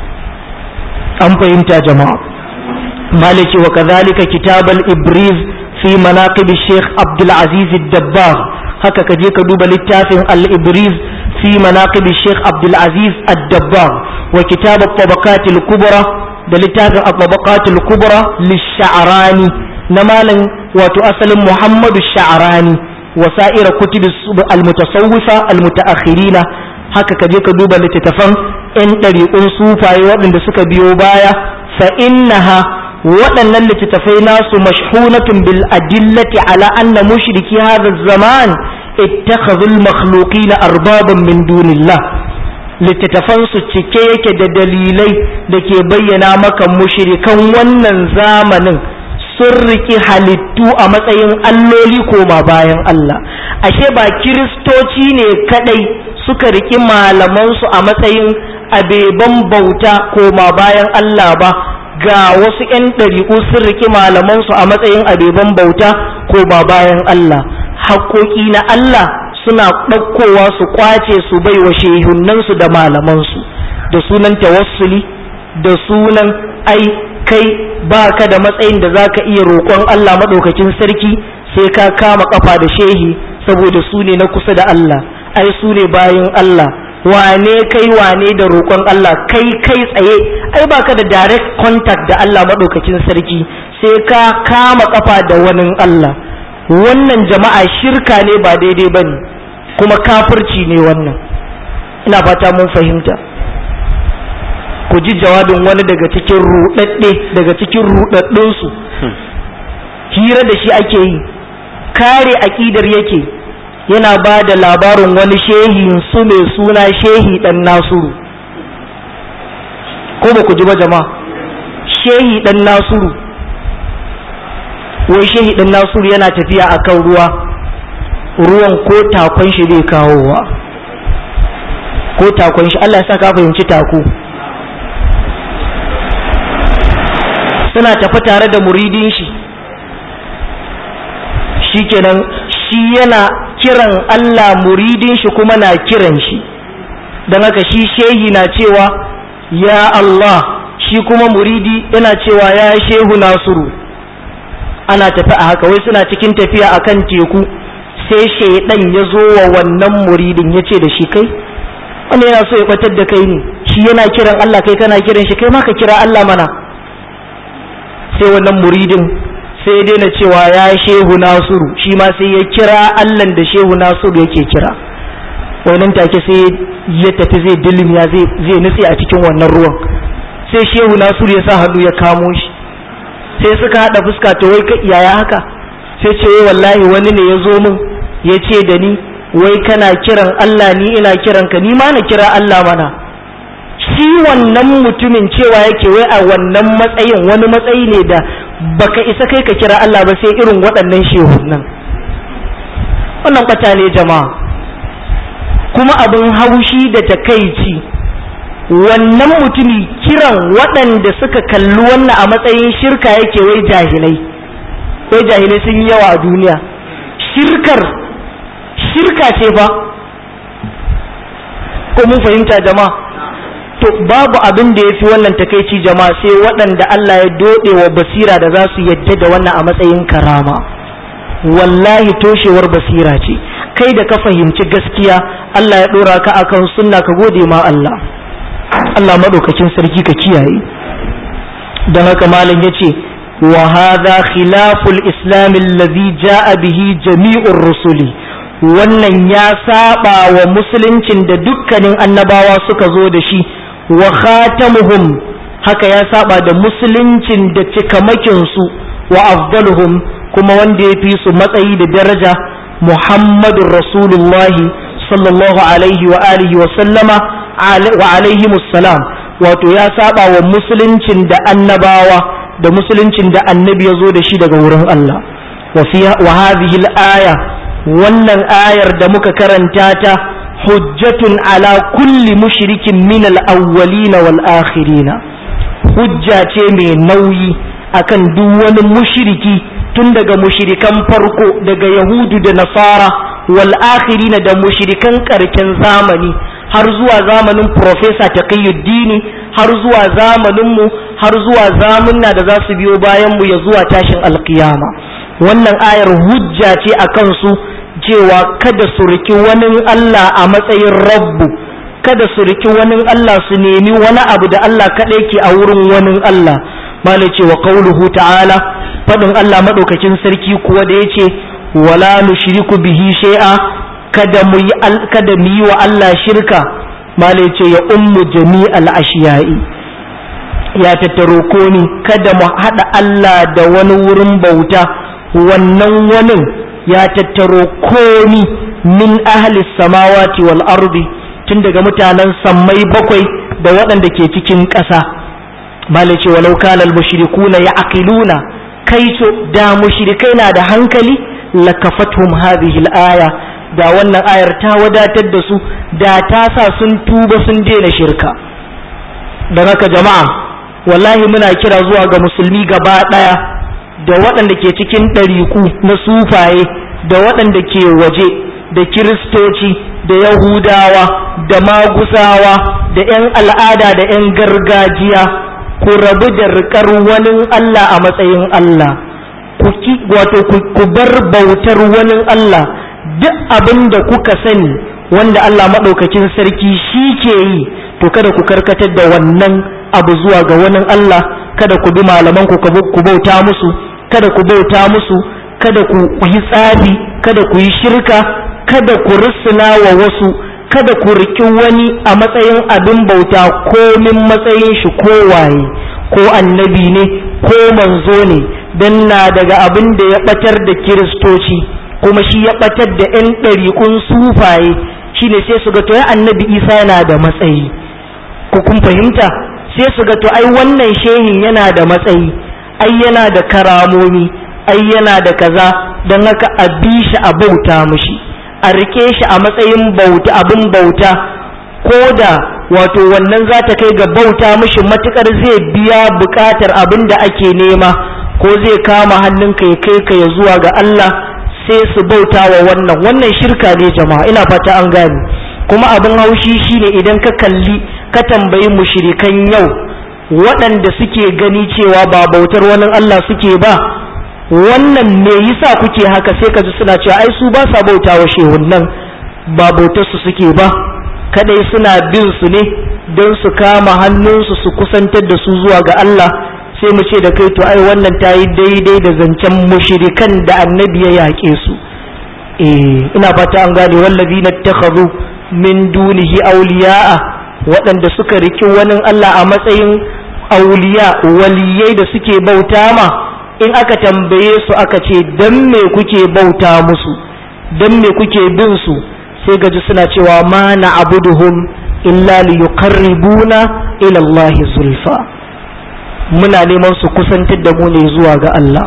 an fahimta jama'a maliki wa kazalika kitabal ibriz fi manaqib sheikh abdul aziz dabbar haka ka je ka duba littafin al-ibriz fi manaqib sheikh abdul aziz ad-dabbar wa kitab at-tabaqat al-kubra da littafin at-tabaqat al-kubra lish-sha'rani na malam wato asalin muhammadu sha'rani wa sa'ira kutub al-mutasawwifa al-mutaakhirina haka ka je ka duba littattafan 'yan ɗariƙun sufaye waɗanda suka biyo baya fa innaha waɗannan littattafai nasu mashhunatun bil adillati ala anna mushriki hadha zaman ittakhadhu al makhluqina arbaban min dunillah littattafan su cike yake da dalilai da ke bayyana maka mushrikan wannan zamanin sun riki halittu a matsayin alloli koma bayan Allah ashe ba kiristoci ne kadai suka riki malamansu a matsayin abeban bauta koma bayan Allah ba ga wasu 'yan ɗariƙu sun riki malamansu a matsayin abeban bauta koma bayan Allah haƙoƙi na Allah suna ɗaukowa su ƙwace su bai wa shehunansu da malamansu da sunan tawassuli da sunan ai kai ba ka da matsayin da za ka iya roƙon Allah maɗaukakin sarki sai ka kama ƙafa da shehi saboda su ne na kusa da Allah ai su ne bayan Allah wane kai wane da roƙon Allah kai kai tsaye ai baka da direct contact da Allah maɗaukakin sarki sai ka kama kafa da wani Allah wannan jama'a shirka ne ba daidai bane kuma kafirci ne wannan ina fata mun fahimta ku ji jawabin wani daga cikin ruɗaɗɗe daga cikin ruɗaɗɗunsu hira da shi ake yi kare aƙidar yake yana ba da labarin wani shehi su mai suna shehi ɗan nasuru ko ba ku ji ba jama'a shehi ɗan nasuru wai shehi ɗan nasuru yana tafiya a kan ruwa ruwan ko takon shi bai kawowa ko takon shi Allah ya sa ka fahimci tako suna tafi tare da muridin shi shikenan shi yana kiran Allah muridin shi kuma na kiran shi don haka shi shehi na cewa ya Allah shi kuma muridi yana cewa ya shehu nasiru ana tafi a haka wai suna cikin tafiya akan teku sai shaidan ya zo wa wannan muridin ya ce da shi kai wanda yana so ya batar da kai ne shi yana kiran Allah kai kana kiran shi kai ma ka kira Allah mana sai wannan muridin sai ya daina cewa ya shehu nasiru shi ma sai ya kira allan da shehu nasiru yake kira wannan take sai ya tafi zai dilmiya zai nutse a cikin wannan ruwan sai shehu nasiru ya sa hannu ya kamo shi sai suka haɗa fuska ta wai yaya haka sai ce wai wallahi wani ne ya zo min ya ce da ni wai kana kiran allah ni ina kiran ka ni ma na kira allah mana shi wannan mutumin cewa yake wai a wannan matsayin wani matsayi ne da baka isa kai ka kira Allah ba sai irin waɗannan shehunan wannan kwata ne jama'a kuma abin haushi da takaici wannan mutumi kiran waɗanda suka kalli wannan a matsayin shirka yake wai jahilai wai jahilai sun yi yawa a duniya shirkar shirka ce fa ko mun fahimta jama'a to babu abin da ya fi wannan takaici jama'a sai waɗanda Allah ya doɗe wa basira da za su yadda da wannan a matsayin karama wallahi toshewar basira ce kai da ka fahimci gaskiya Allah ya dora ka akan sunna ka gode ma Allah Allah madaukakin sarki ka kiyaye dan haka malam yace wa hadha khilaful islam alladhi jaa bihi jami'ur rusuli wannan ya saba wa musuluncin da dukkanin annabawa suka zo da shi wa khatamuhum haka ya saba da musuluncin da cikamakin su wa afdaluhum kuma wanda ya fi su matsayi da daraja muhammadun rasulullahi sallallahu alaihi wa alihi wa sallama wa alaihi musallam wato ya saba wa musuluncin da annabawa da musuluncin da annabi ya zo da shi daga wurin Allah wa hadhihi al-aya wannan ayar da muka karanta ta hujjatun ala kulli mushrikin min al-awwalin wal akhirin hujja ce mai nauyi akan duk wani mushriki tun daga mushrikan farko daga yahudu da nasara wal akhirin da mushrikan karken zamani har zuwa zamanin profesa taqiyuddini har zuwa zamanin mu har zuwa zamunna da za su biyo bayan mu ya zuwa tashin alkiyama wannan ayar hujja ce akan su cewa kada su riki wani Allah a matsayin rabbu kada su riki wani Allah su nemi wani abu da Allah kaɗai ke a wurin wani Allah mala ce wa qauluhu ta'ala faɗin Allah maɗaukakin sarki kuwa da yace wala nushriku bihi shay'a kada mu yi kada mu yi wa Allah shirka mala ce ya ummu jami'al ashiyai ya tattaro koni kada mu haɗa Allah da wani wurin bauta wannan wani ya tattaro komi min ahli samawati wal ardi tun daga mutanen sammai bakwai da waɗanda ke cikin ƙasa bala ce walau kana al mushrikuna ya'qiluna kai to da mushrikai na da hankali lakafathum hadhihi al aya da wannan ayar ta wadatar da su da ta sa sun tuba sun daina shirka don haka jama'a wallahi muna kira zuwa ga musulmi gaba ɗaya da waɗanda ke cikin ɗariku na sufaye da waɗanda ke waje da kiristoci da yahudawa da magusawa da 'yan al'ada da 'yan gargajiya ku rabu da riƙar wani Allah a matsayin Allah wato ku bar bautar wani Allah duk abin da kuka sani wanda Allah maɗaukakin sarki shi ke yi to kada ku karkatar da wannan abu zuwa ga wani Allah kada ku bi malaman ku ku bauta musu kada ku bauta musu kada ku yi tsafi kada ku yi shirka kada ku rusuna wa wasu kada ku riki wani a matsayin abin bauta komin matsayin shi ko waye ko annabi ne ko manzo ne dan na daga abin da ya batar da kiristoci kuma shi ya batar da 'yan ɗariƙun sufaye shine sai su ga to ya annabi isa yana da matsayi ku kun fahimta sai su ga to ai wannan shehin yana da matsayi ai yana da karamomi ai yana da kaza don haka a bi shi a bauta mushi a rike shi a matsayin bauta abin bauta ko da wato wannan za ta kai ga bauta mushi matukar zai biya bukatar abin da ake nema ko zai kama hannunka ya kai ka ya zuwa ga Allah sai su bauta wa wannan wannan shirka ne jama'a ina fata an gane kuma abin haushi shine idan ka kalli ka tambayi mushrikan yau waɗanda suke gani cewa ba bautar wani Allah suke ba wannan me yasa kuke haka sai ka ji suna cewa ai su ba sa bauta wa shehunnan ba bautar su suke ba kadai suna bin su ne don su kama hannunsu su kusantar da su zuwa ga Allah sai mu ce da kai to ai wannan ta yi daidai da zancen mushrikan da annabi ya yaƙe su eh ina fata an gane wallazina takhadhu min dunihi awliya'a waɗanda suka riki wani Allah a matsayin auliya waliyai da suke bauta ma in aka tambaye su aka ce dan me kuke bauta musu dan me kuke bin su sai gaji suna cewa ma na'buduhum illa liyuqarribuna ila Allah zulfa muna neman su kusantar da mu ne zuwa ga Allah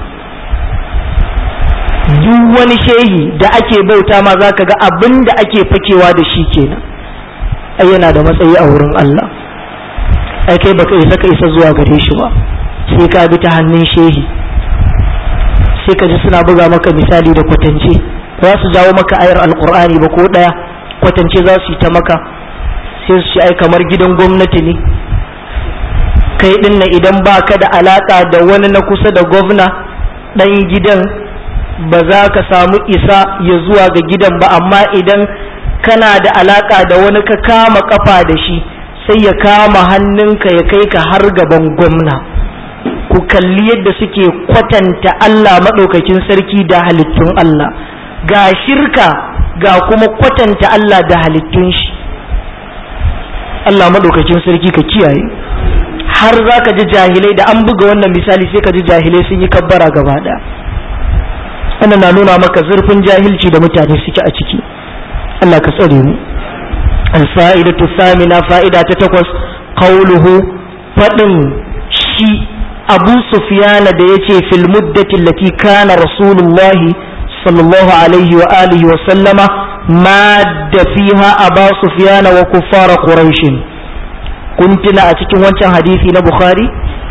duk wani shehi da ake bauta ma zaka ga abin da ake fakewa da shi kenan ai yana da matsayi a wurin Allah ai kai baka isa ka isa zuwa gare shi ba sai ka bi ta hannun shehi sai ka ji suna buga maka misali da kwatance za su jawo maka ayar alkur'ani ba ko daya kwatance za su yi ta maka sai su ci ai kamar gidan gwamnati ne kai din nan idan baka da alaka da wani na kusa da gwamna dan gidan ba za ka samu isa ya zuwa ga gidan ba amma idan kana da alaka da wani ka kama kafa da shi sai ya kama hannunka ya kai ka har gaban gwamna ku kalli yadda suke kwatanta Allah maɗaukakin sarki da halittun Allah ga shirka ga kuma kwatanta Allah da halittun shi Allah maɗaukakin sarki ka kiyaye har za ka ji jahilai da an buga wannan misali sai ka ji jahilai sun yi kabbara gaba ɗaya wannan na nuna maka zurfin jahilci da mutane suke a ciki Allah ka tsare mu alfa'idatu samina fa'ida ta takwas qauluhu fadin shi Abu Sufyan da yace fil muddati allati kana rasulullahi sallallahu alaihi wa alihi wa sallama madda fiha Abu Sufyan wa kuffar quraish kun tuna a cikin wancan hadisi na Bukhari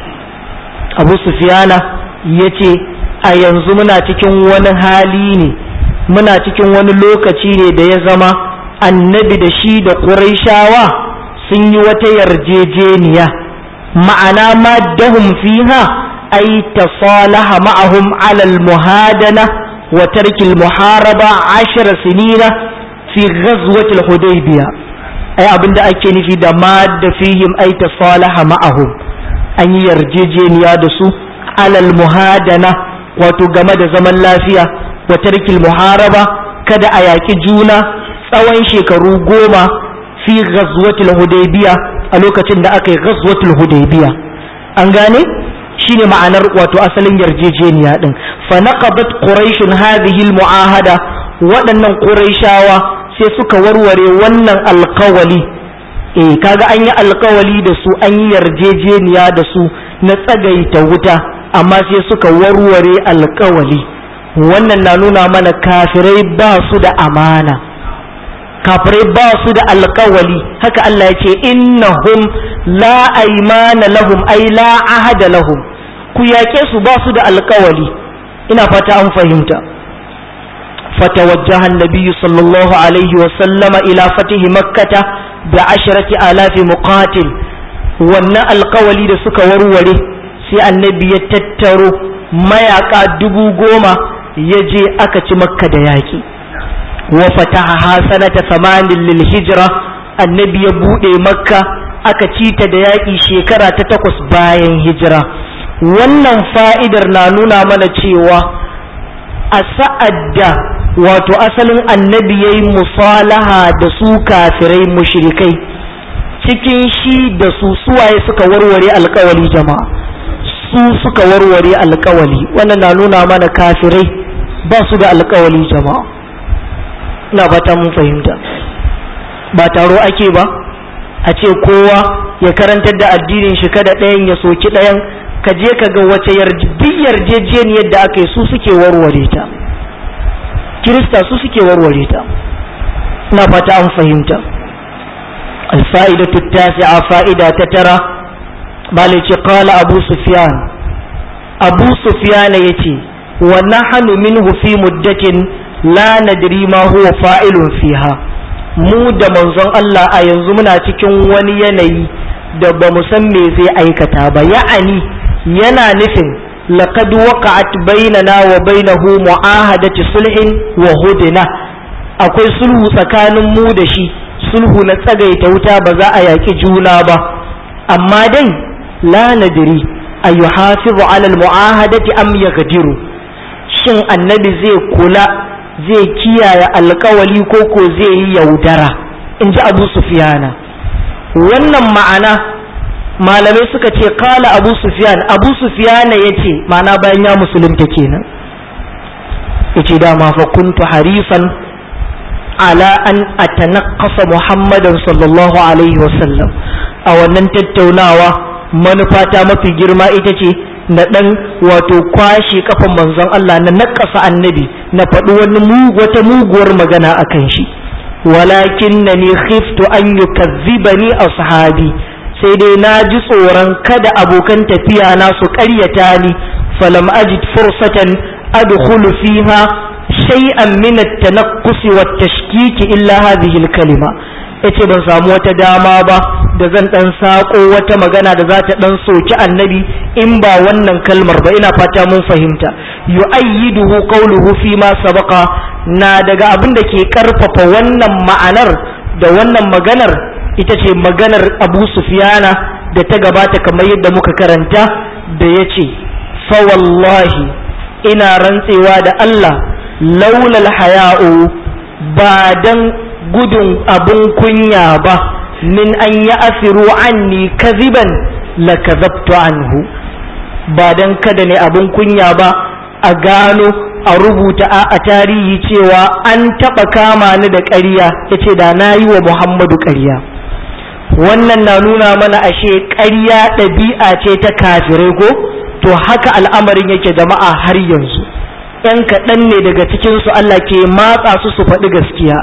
Abu Sufyan yace a yanzu muna cikin wani hali ne muna cikin wani lokaci ne da ya zama annabi da shi da ƙuraishawa sun yi wata yarjejeniya ma'ana ma dahum fiha ay tasalaha ma'ahum alal muhadana wa tarkil muharaba ashara sinina fi ghazwatil hudaybiya ai abinda ake nufi da ma da fihim ay tasalaha ma'ahum an yi yarjejeniya da su alal muhadana wato game da zaman lafiya wa tarkil muharaba kada a yaƙi juna tsawon shekaru goma fi ghazwatul hudaybiya a lokacin da aka yi ghazwatul hudaybiya an gane shine ma'anar wato asalin yarjejeniya din fa naqadat quraishun hadhihi almu'ahada waɗannan quraishawa sai suka warware wannan alkawali eh kaga an yi alkawali da su an yi yarjejeniya da su na tsagaita wuta amma sai suka warware alkawali wannan na nuna mana kafirai ba su da amana kafirai ba su da alkawali haka Allah ya ce innahum la aymana lahum ay la ahada lahum ku yake su ba su da alkawali ina fata an fahimta فتوجه النبي صلى الله عليه وسلم إلى فتح مكة بعشرة آلاف مقاتل wannan alkawali da suka warware sai annabi ya tattaro mayaka dubu goma ya je aka ci makka da yaƙi wa fataha sanata samanin lil hijra annabi ya buɗe makka aka ci ta da yaƙi shekara ta takwas bayan hijira wannan fa'idar na nuna mana cewa a sa'ad da wato asalin annabi ya yi musalaha da su kafirai mushrikai cikin shi da su suwaye suka warware alkawali jama'a su suka warware alkawali wannan na nuna mana kafirai ba su da alkawali jama'a ina fata mun fahimta ba taro ake ba a ce kowa ya karantar da addinin shi kada ɗayan ya soki ɗayan ka je ka ga wace yarjejeniyar da aka yi su suke warware ta kirista su suke warware ta ina fata an fahimta الفائدة التاسعة فائدة تترى مالك قال أبو سفيان أبو سفيان يتي ونحن منه في مدة لا ندري ما هو فاعل فيها mu da manzon Allah a yanzu muna cikin wani yanayi da ba mu san me zai aikata ba ya'ani yana nufin laqad waqa'at bainana wa bainahu mu'ahadati sulhin wa hudna akwai sulhu tsakanin mu da shi sulhu na tsagaita wuta ba za a yaƙi juna ba amma dai la nadiri a yi hafizu alal mu'ahadati am yaghdiru shin annabi zai kula zai kiyaye alkawali ko ko zai yi yaudara in ji abu sufiyana wannan ma'ana malamai suka ce kala abu sufiyan abu sufiyana ya ce ma'ana bayan ya musulunta kenan ya ce dama fa kuntu harifan ala an atanaqqasa muhammadan sallallahu alaihi wasallam a wannan tattaunawa manufata mafi girma ita ce na dan wato kwashe kafan manzon Allah na nakasa annabi na faɗi wani wata muguwar magana akan shi walakin na ni khiftu an yukazzibani ashabi sai dai na ji tsoron kada abokan tafiya na su ƙaryata ni falam ajid fursatan adkhulu fiha shay'an min at-tanaqqus wa tashkiki illa hadhihi al-kalima yace ban samu wata dama ba da zan dan sako wata magana da za ta dan soki annabi in ba wannan kalmar ba ina fata mun fahimta yu'ayyiduhu qawluhu fi ma sabaqa na daga abin da ke karfafa wannan ma'anar da wannan maganar ita ce maganar Abu Sufyana da ta gabata kamar yadda muka karanta da yace fa wallahi ina rantsewa da Allah laulal haya'u ba dan gudun abun kunya ba min an ya asiru anni kaziban la kazabtu anhu ba dan kada ne abun kunya ba a gano a rubuta a tarihi cewa an taɓa kama ni da ƙarya yace da na yi wa muhammadu ƙarya wannan na nuna mana ashe ƙarya ɗabi'a ce ta kafirai ko to haka al'amarin yake jama'a har yanzu ‘yan kaɗan ne daga cikinsu Allah ke matsa su su faɗi gaskiya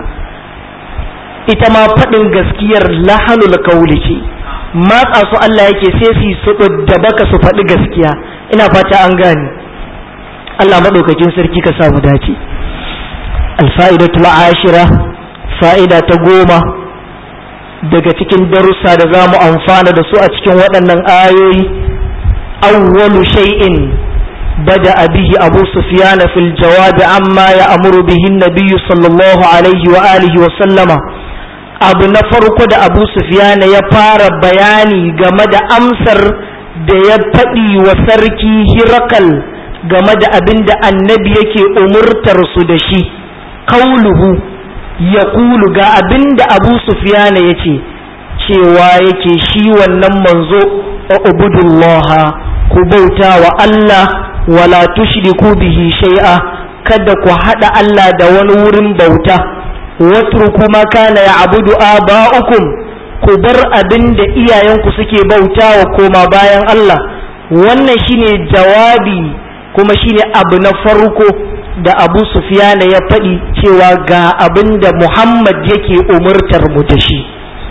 ita ma faɗin gaskiyar lahanul kauli ce matsa su Allah yake sai su su da baka su faɗi gaskiya ina fata an gane Allah maɗaukakin sarki ka samu dace alfa'idatul ashira fa'ida ta goma daga cikin darussa da za mu amfana da su a cikin waɗannan ayoyi awwalu shay'in بدأ به أبو سفيان في الجواب عما يأمر به النبي صلى الله عليه وآله وسلم abu na farko da abu sufiyana ya fara bayani game da amsar da ya faɗi wa sarki hirakal game da abin da annabi yake umurtar su da shi kauluhu ya kulu ga abin da abu sufiyana ya ce cewa yake shi wannan manzo a ubudullaha ku bauta wa Allah wala tushriku bihi shay'a kada ku hada Allah da wani wurin bauta watruku ma kana ya'budu aba'ukum ku bar abin da iyayenku suke bautawa koma bayan Allah wannan shine jawabi kuma shine abu na farko da Abu Sufyan ya faɗi cewa ga abin da Muhammad yake umurtar mu da shi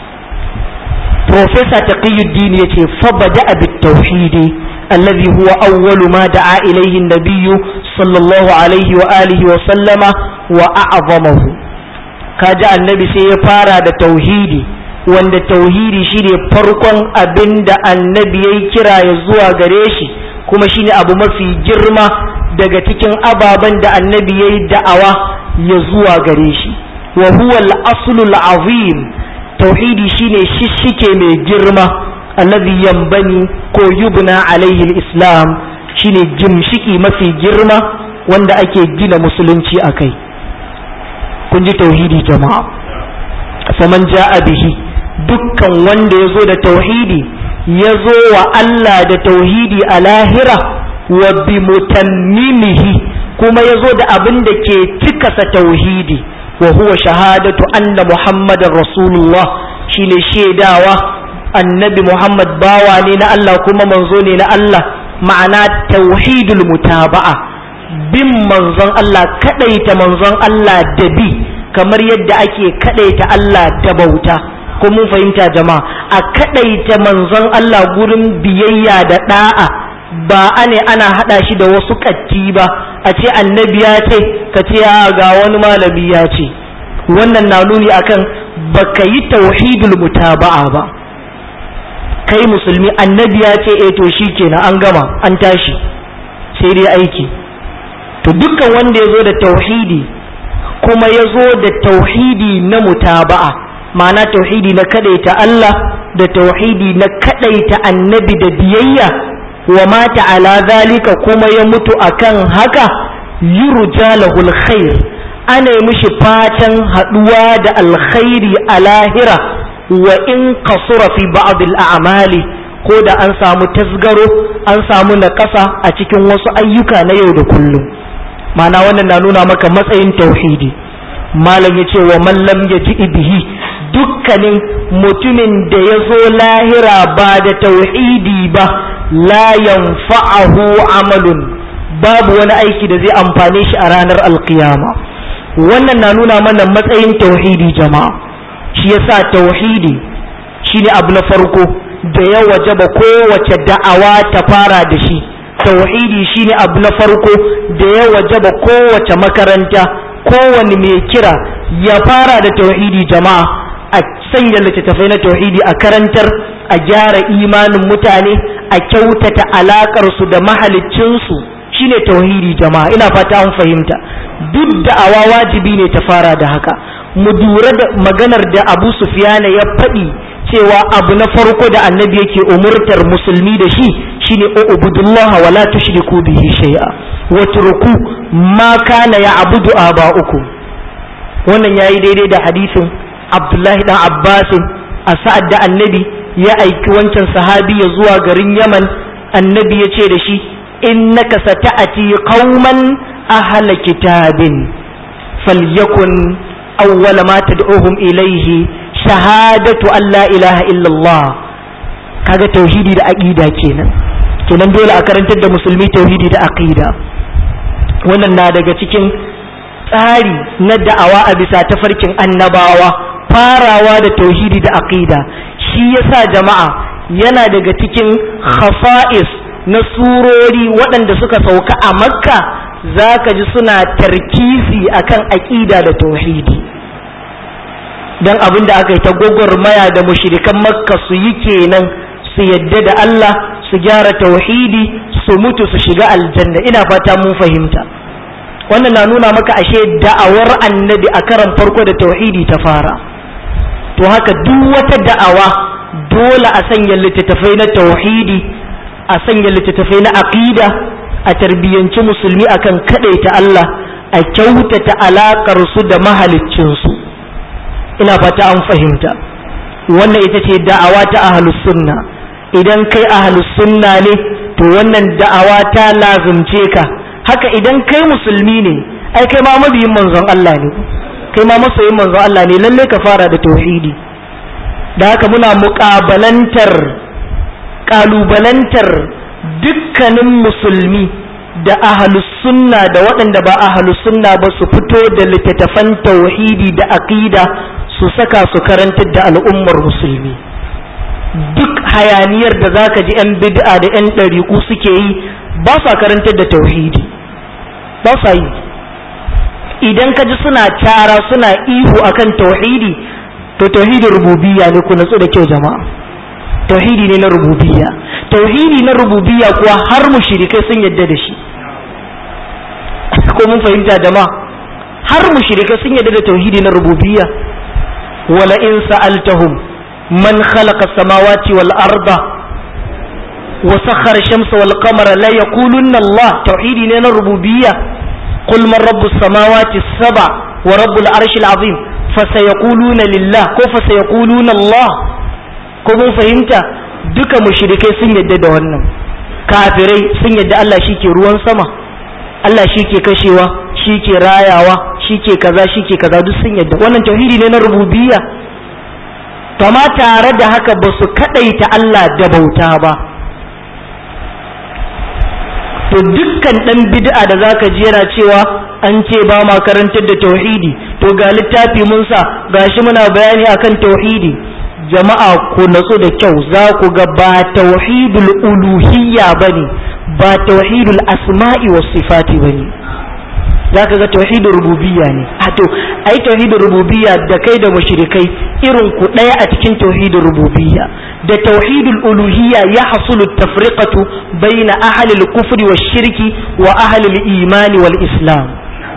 Professor Taqiyuddin yace fa bada bit tauhidi الذي هو أول ما دعا إليه النبي صلى الله عليه وآله وسلم وأعظمه كاجا النبي سيفارا دا توحيدي wanda tauhidi shine farkon abin da annabi ya kira ya zuwa gare shi kuma shine abu mafi girma daga cikin ababen da annabi ya yi da'awa ya zuwa gare shi wa huwa al-aslul azim tauhidi shine shishike mai girma alladhi yambani ko yubna alaihi al-islam shine gimshiki mafi girma wanda ake gina musulunci akai kun ji tauhidi jama'a faman ja'a bihi dukkan wanda ya zo da tauhidi ya zo wa Allah da tauhidi a lahira wa bi mutammimihi kuma ya zo da abin da ke cikasa tauhidi wa huwa shahadatu anna muhammadar rasulullah shine shaidawa annabi muhammad bawa ne na Allah kuma manzo ne na Allah ma'ana tauhidul mutaba'a bin manzon Allah kadaita manzon Allah da bi kamar yadda ake kadaita Allah da bauta ko mun fahimta jama'a a kadaita manzon Allah gurin biyayya da da'a ba ane ana hada shi da wasu katti ba a ce annabi ya ce ka ce ga wani malami ya ce wannan na nuni akan baka yi tauhidul mutaba'a ba kai musulmi annabi ya ce eh to shikenan an gama an tashi sai dai aiki to dukkan wanda ya zo da tauhidi kuma ya zo da tauhidi na mutaba'a ma'ana tauhidi na kadaita Allah da tauhidi na kadaita annabi da biyayya wa mata ala zalika kuma ya mutu akan haka yurja lahul khair ana yi mishi fatan haduwa da alkhairi a lahira wa in kasura fi ba'd al'amali ko da an samu tasgaro an samu naƙasa a cikin wasu ayyuka na yau da kullum ma'ana wannan na nuna maka matsayin tauhidi malam ya ce wa mallam ya ji bihi dukkanin mutumin da ya zo lahira ba da tauhidi ba la yanfa'ahu amalun babu wani aiki da zai amfane shi a ranar alkiyama wannan na nuna mana matsayin tauhidi jama'a shi yasa tauhidi shine abu na farko da ya wajaba kowace da'awa ta fara da shi tauhidi shine abu na farko da ya wajaba kowace makaranta kowane mai kira ya fara da tauhidi jama'a a sanya littattafai na tauhidi a karantar a gyara imanin mutane a kyautata alaƙarsu da mahaliccinsu shine tauhidi jama'a ina fata an fahimta duk da awa wajibi ne ta fara da haka mu dura da maganar da abu sufiyana ya faɗi cewa abu na farko da annabi yake umurtar musulmi da shi shine ubudullah wa la tushriku bihi shay'a wa turku ma kana ya'budu aba'ukum wannan yayi daidai da hadisin abdullahi dan abbasin a sa'ad da annabi ya aiki wancan sahabi ya zuwa garin yaman annabi ya ce da shi innaka sata'ati qauman ahla kitabin falyakun awwala ma tad'uhum ilayhi shahadatu an la ilaha illallah kaga tauhidi da aqida kenan kenan dole a karantar da musulmi tauhidi da aqida wannan na daga cikin tsari na da'awa a bisa tafarkin annabawa farawa da tauhidi da aqida shi yasa jama'a yana daga cikin khasa'is na surori waɗanda suka sauka a makka zaka ji suna tarkisi akan aqida da tauhidi dan abin da aka yi ta gwagwarmaya da mushrikan makka su yi kenan su yadda da Allah su gyara tauhidi su mutu su shiga aljanna ina fata mun fahimta wannan na nuna maka ashe da'awar annabi a karan farko da tauhidi ta fara to haka duk wata da'awa dole a sanya littattafai na tauhidi a sanya littattafai na aqida a tarbiyyanci musulmi akan kadaita Allah a kyautata alakar su da mahaliccin su ina fata an fahimta wannan ita ce da'awa ta ahlus sunna idan kai ahlus sunna ne to wannan da'awa ta lazumce ka haka idan kai musulmi ne ai kai ma mabiyin manzon Allah ne kai ma masoyin manzon Allah ne lalle ka fara da tauhidi da haka muna muƙabalantar ƙalubalantar dukkanin musulmi da ahlus sunna da waɗanda ba ahlus sunna ba su fito da littattafan tauhidi da aqida su saka su karantar da al'ummar musulmi duk hayaniyar da zaka ji 'yan bid'a da 'yan ɗariƙu suke yi ba sa karantar da tauhidi ba sa yi idan ka ji suna cara suna ihu akan tauhidi to tauhidin rububiyya ne ku natsu da kyau jama'a tauhidi ne na rububiyya tauhidi na rububiyya kuwa har mushrikai sun yadda da shi ko mun fahimta jama'a har mushrikai sun yadda da tauhidi na rububiyya wala in sa'altahum man khalaqa samawati wal arda wa sakhara shamsa wal qamara la yaqulunna Allah tauhidi ne na rububiyya qul man rabbus samawati saba wa rabbul arshil azim fasayaquluna lillah ko fasayaquluna Allah ko mun fahimta duka mushrikai sun yadda da wannan kafirai sun yadda Allah shike ruwan sama Allah shike kashewa shike rayawa shike kaza shike kaza duk sun yadda wannan tauhidi ne na rububiyya kama tare da haka ba su kadaita Allah da bauta ba to dukkan dan bid'a da zaka ji yana cewa an ce ba ma karantar da tauhidi to ga littafi mun sa gashi muna bayani akan tauhidi jama'a ku natsu da kyau za ku ga ba tauhidul uluhiyya bane ba tauhidul asma'i was sifati bane za ka ga tauhidul rububiyya ne a to ai tauhidul rububiyya da kai da mushrikai irin ku ɗaya a cikin tauhidul rububiyya da tauhidul uluhiyya ya hasulu tafriqatu baina ahli al-kufri wash shirki wa ahli al-imani wal islam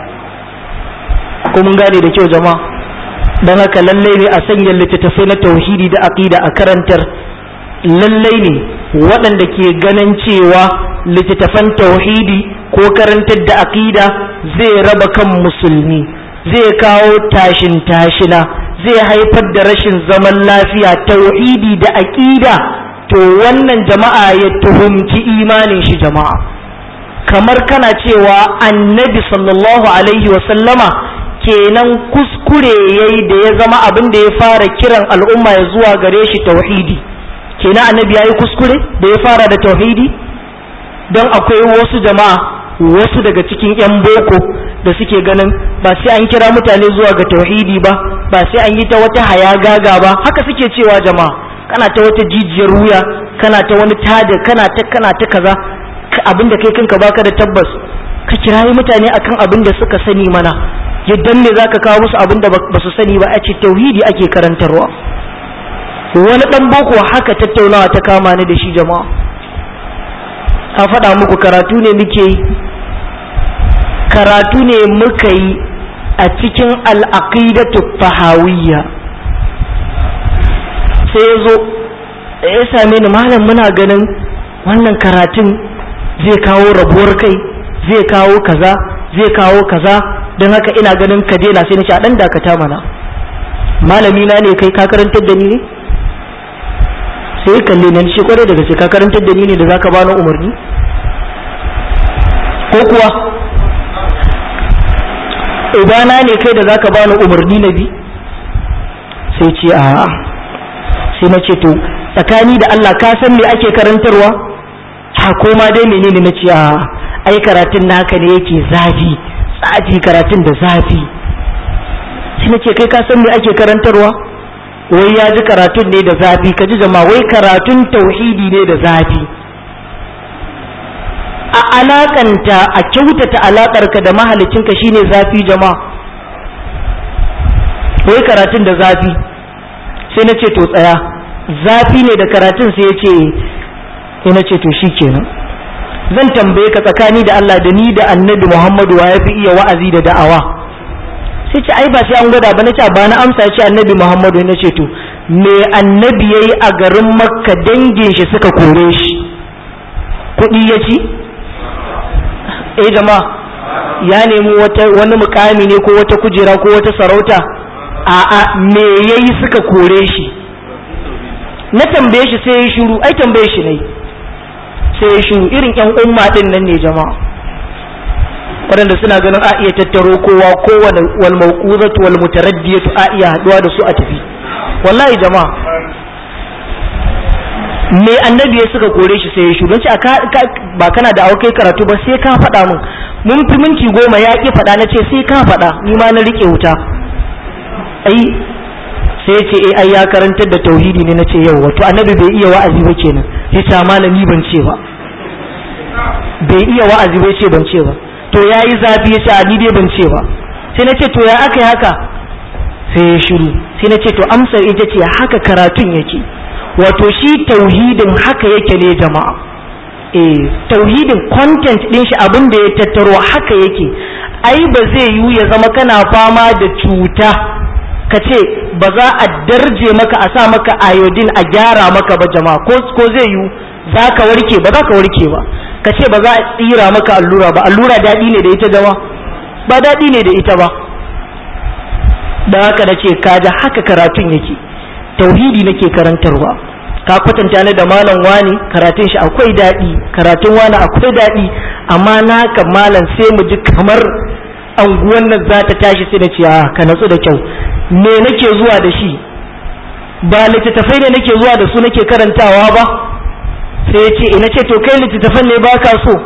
ko mun gane da kyau jama'a don haka lallai ne a sanya littattafai na tauhidi da aqida a karantar lallai ne waɗanda ke ganin cewa littattafan tauhidi ko karantar da aqida zai raba kan musulmi zai kawo tashin tashina zai haifar da rashin zaman lafiya tauhidi da aqida to wannan jama'a ya tuhumci imanin shi jama'a kamar kana cewa annabi sallallahu alaihi wasallama kenan kuskure yayi da ya zama abin da ya fara kiran al'umma ya zuwa gare shi tauhidi kenan annabi yayi kuskure da ya fara da tauhidi don akwai wasu jama'a wasu daga cikin yan boko da suke ganin ba sai an kira mutane zuwa ga tauhidi ba ba sai an yi ta wata hayagaga ba haka suke cewa jama'a kana ta wata jijiyar wuya kana ta wani tada kana ta kana ta kaza abinda kai kanka baka da tabbas ka kirayi mutane akan abin da suka sani mana yadda ne zaka kawo musu abin da ba su sani ba a ce tauhidi ake karantarwa wani ɗan boko haka tattaunawa ta kama ni da shi jama'a a faɗa muku karatu ne muke yi karatu ne muka yi a cikin al'aqidatu fahawiyya sai ya zo ya same ni malam muna ganin wannan karatun zai kawo rabuwar kai zai kawo kaza zai kawo kaza don haka ina ganin ka daina sai na ce a ɗan dakata mana malami na ne kai ka karantar da ni ne sai ya kalle ni shi kwarai daga sai ka karantar da ni ne da zaka bani umarni ko kuwa ubana ne kai da zaka bani umarni na bi sai ce a sai na ce to tsakani da Allah ka san me ake karantarwa ha koma dai menene na ce a ai karatun naka ne yake zafi tsafi karatun da zafi sai na ce kai ka san me ake karantarwa wai ya ji karatun ne da zafi ka ji jama'a wai karatun tauhidi ne da zafi a alakanta a kyautata alakarka da mahalicinka shine zafi jama'a wai karatun da zafi sai na ce to tsaya zafi ne da karatun sai ya ce sai na ce to shi kenan zan tambaye ka tsakani da Allah da ni da annabi Muhammadu wa ya fi iya wa'azi da da'awa sai ce ai ba sai an gwada ba na ce ba na amsa ya ce annabi Muhammadu na ce to me annabi yayi a garin Makka dangin shi suka kore shi kuɗi ya ci eh jama'a ya nemi wata wani mukami ne ko wata kujera ko wata sarauta a'a me yayi suka kore shi na tambaye shi sai ya shiru ai tambaye shi ne sai ya shiru irin yan umma din nan ne jama'a waɗanda suna ganin a iya tattaro kowa kowane wal mawquzatu wal mutaraddiyatu a iya haduwa da su a tafi wallahi jama'a me annabi ya suka kore shi sai ya shiru don ba kana da aukai karatu ba sai ka faɗa min mun fi minti goma ya ƙi faɗa na ce sai ka faɗa ni ma na riƙe wuta ai sai ya ce eh ai ya karantar da tauhidi ne nace yau wato annabi bai iya wa'azi ba kenan sai ta malami ban ce ba bai iya wa'azi ba ce ban ce ba to yayi zafi ya ce ni dai ban ce ba sai nace to ya aka yi haka sai ya shiru sai nace to amsar ita ce haka karatun yake wato shi tauhidin haka yake ne jama'a eh tauhidin content din shi abin da ya tattaro haka yake ai ba zai yiwu ya zama kana fama da cuta ka ce ba za a darje maka a sa maka iodine a gyara maka ba jama'a ko ko zai yiwu za ka warke ba za ka warke ba ka ce ba za a tsira maka allura ba allura daɗi ne da ita jama ba daɗi ne da ita ba da haka na ce kaja haka karatun yake tauhidi nake karantarwa ka kwatanta ni da malam wani karatun shi akwai daɗi karatun wani akwai daɗi amma naka malam sai mu ji kamar anguwan nan za ta tashi sai na ce a ka natsu da kyau me nake zuwa da shi ba littattafai ne nake zuwa da su nake karantawa ba sai ya ce ina ce to kai littattafan ne ba ka so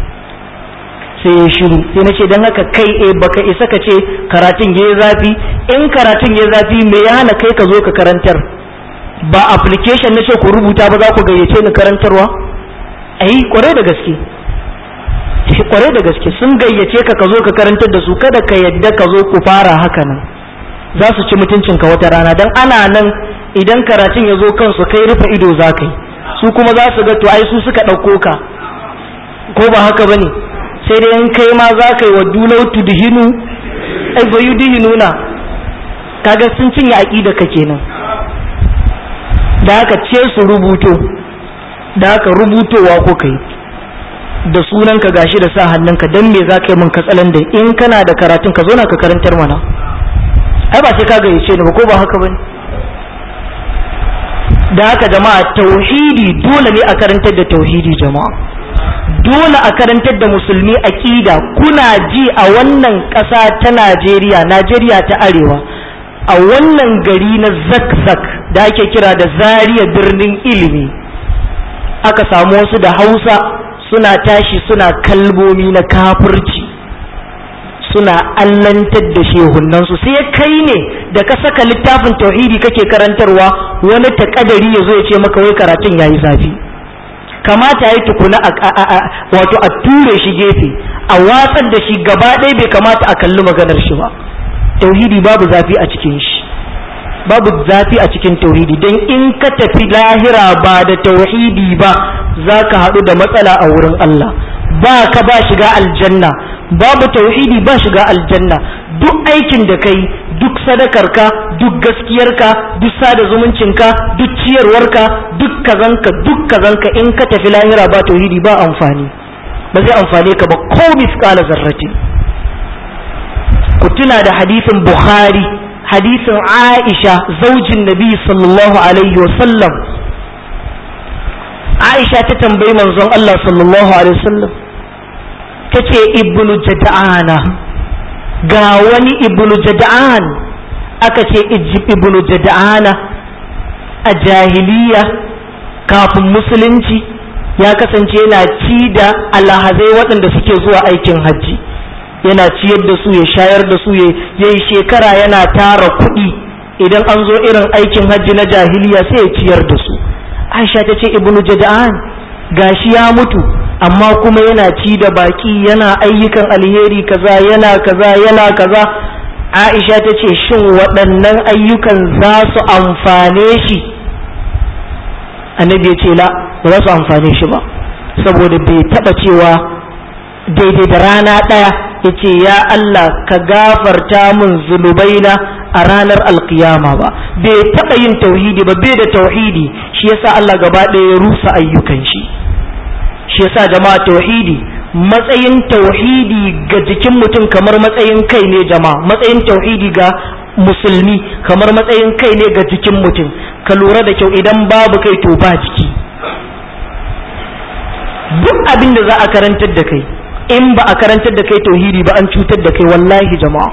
sai ya shiru sai na ce don haka kai e baka isa ka ce karatun ya zafi in karatun ya zafi me ya hana kai ka zo ka karantar ba application na ce ku rubuta ba za ku gayyace ni karantarwa ai kwarai da gaske kwarai da gaske sun gayyace ka ka zo ka karantar da su kada ka yadda ka zo ku fara haka nan za su ci mutuncinka wata rana don ana nan idan karatun ya zo kansu kai rufe ido za ka yi su kuma za su ga to ai su suka ɗauko ka ko ba haka ba ne sai dai in kai ma za ka yi wa dulau tudhinu ai ba yudhinuna kaga sun cinye aqida ka kenan da haka ce su rubuto da haka rubutowa ko kai da sunanka gashi da sa hannunka dan me za ka yi min katsalan da in kana da karatun ka zo na ka karantar mana ai ba sai ka gayyace ni ba ko ba haka bane da haka jama'a tauhidi dole ne a karantar da tauhidi jama'a dole a karantar da musulmi aqida kuna ji a wannan ƙasa ta Najeriya Najeriya ta arewa a wannan gari na zakzak da ake kira da zariya birnin ilimi aka samu wasu da hausa suna tashi suna kalmomi na kafirci suna allantar da shehunansu sai kai ne da ka saka littafin tauhidi kake karantarwa wani takadari ya zo ya ce maka wai karatun yayi zafi kamata ya tukuna wato a ture shi gefe a watsar da shi gaba ɗaya bai kamata a kalli maganar shi ba tauhidi babu zafi a cikin shi babu zafi a cikin tauhidi don in ka tafi lahira ba da tauhidi ba za ka haɗu da matsala a wurin Allah ba ka ba shiga aljanna babu tauhidi ba shiga aljanna duk aikin da kai duk sadakarka duk gaskiyarka duk sada zumuncinka duk ciyarwarka duk kazanka duk kazanka in ka tafi lahira ba tauhidi ba amfani ba zai amfane ka ba ko misqala zarratin ku tuna da hadisin bukhari hadisin aisha zaujin nabi sallallahu alaihi wasallam aisha ta tambayi manzon Allah sallallahu alaihi wasallam ta ce ibnu jada'ana ga wani ibnu jada'an aka ce ibnu jada'ana a jahiliya kafin musulunci ya kasance yana ci da alhazai waɗanda suke zuwa aikin hajji yana ciyar da su ya shayar da su ya yi shekara yana tara kuɗi idan an zo irin aikin hajji na jahiliya sai ya ciyar da su aisha ta ce ibnu jada'an gashi ya mutu amma kuma yana ci da baki yana ayyukan alheri kaza yana kaza yana kaza aisha ta ce shin waɗannan ayyukan za su amfane shi annabi ya ce la ba za su amfane shi ba saboda bai taɓa cewa daidai da rana ɗaya ya ce ya Allah ka gafarta min zunubaina a ranar alkiyama ba bai taɓa yin tauhidi ba bai da tauhidi shi yasa Allah gaba ɗaya ya rusa ayyukan shi shi yasa jama'a tauhidi matsayin tauhidi ga jikin mutum kamar matsayin kai ne jama'a matsayin tauhidi ga musulmi kamar matsayin kai ne ga jikin mutum ka lura da kyau idan babu kai to ba jiki duk abin da za a karantar da kai in ba a karantar da kai tauhidi ba an cutar da kai wallahi jama'a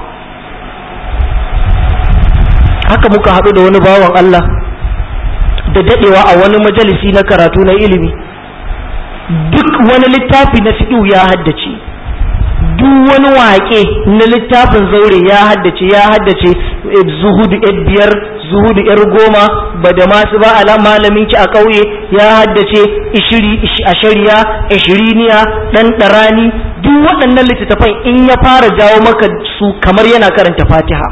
haka muka haɗu da wani bawan Allah da daɗewa a wani majalisi na karatu na ilimi duk wani littafi na fiɗu ya haddace duk wani waƙe na littafin zaure ya haddace ya haddace zuhudu yar biyar zuhudu yar goma ba da masu ba ala malamin ki a ƙauye ya haddace ishiri a shari'a ishiriniya ɗan ɗarani duk waɗannan littattafan in ya fara jawo maka su kamar yana karanta fatiha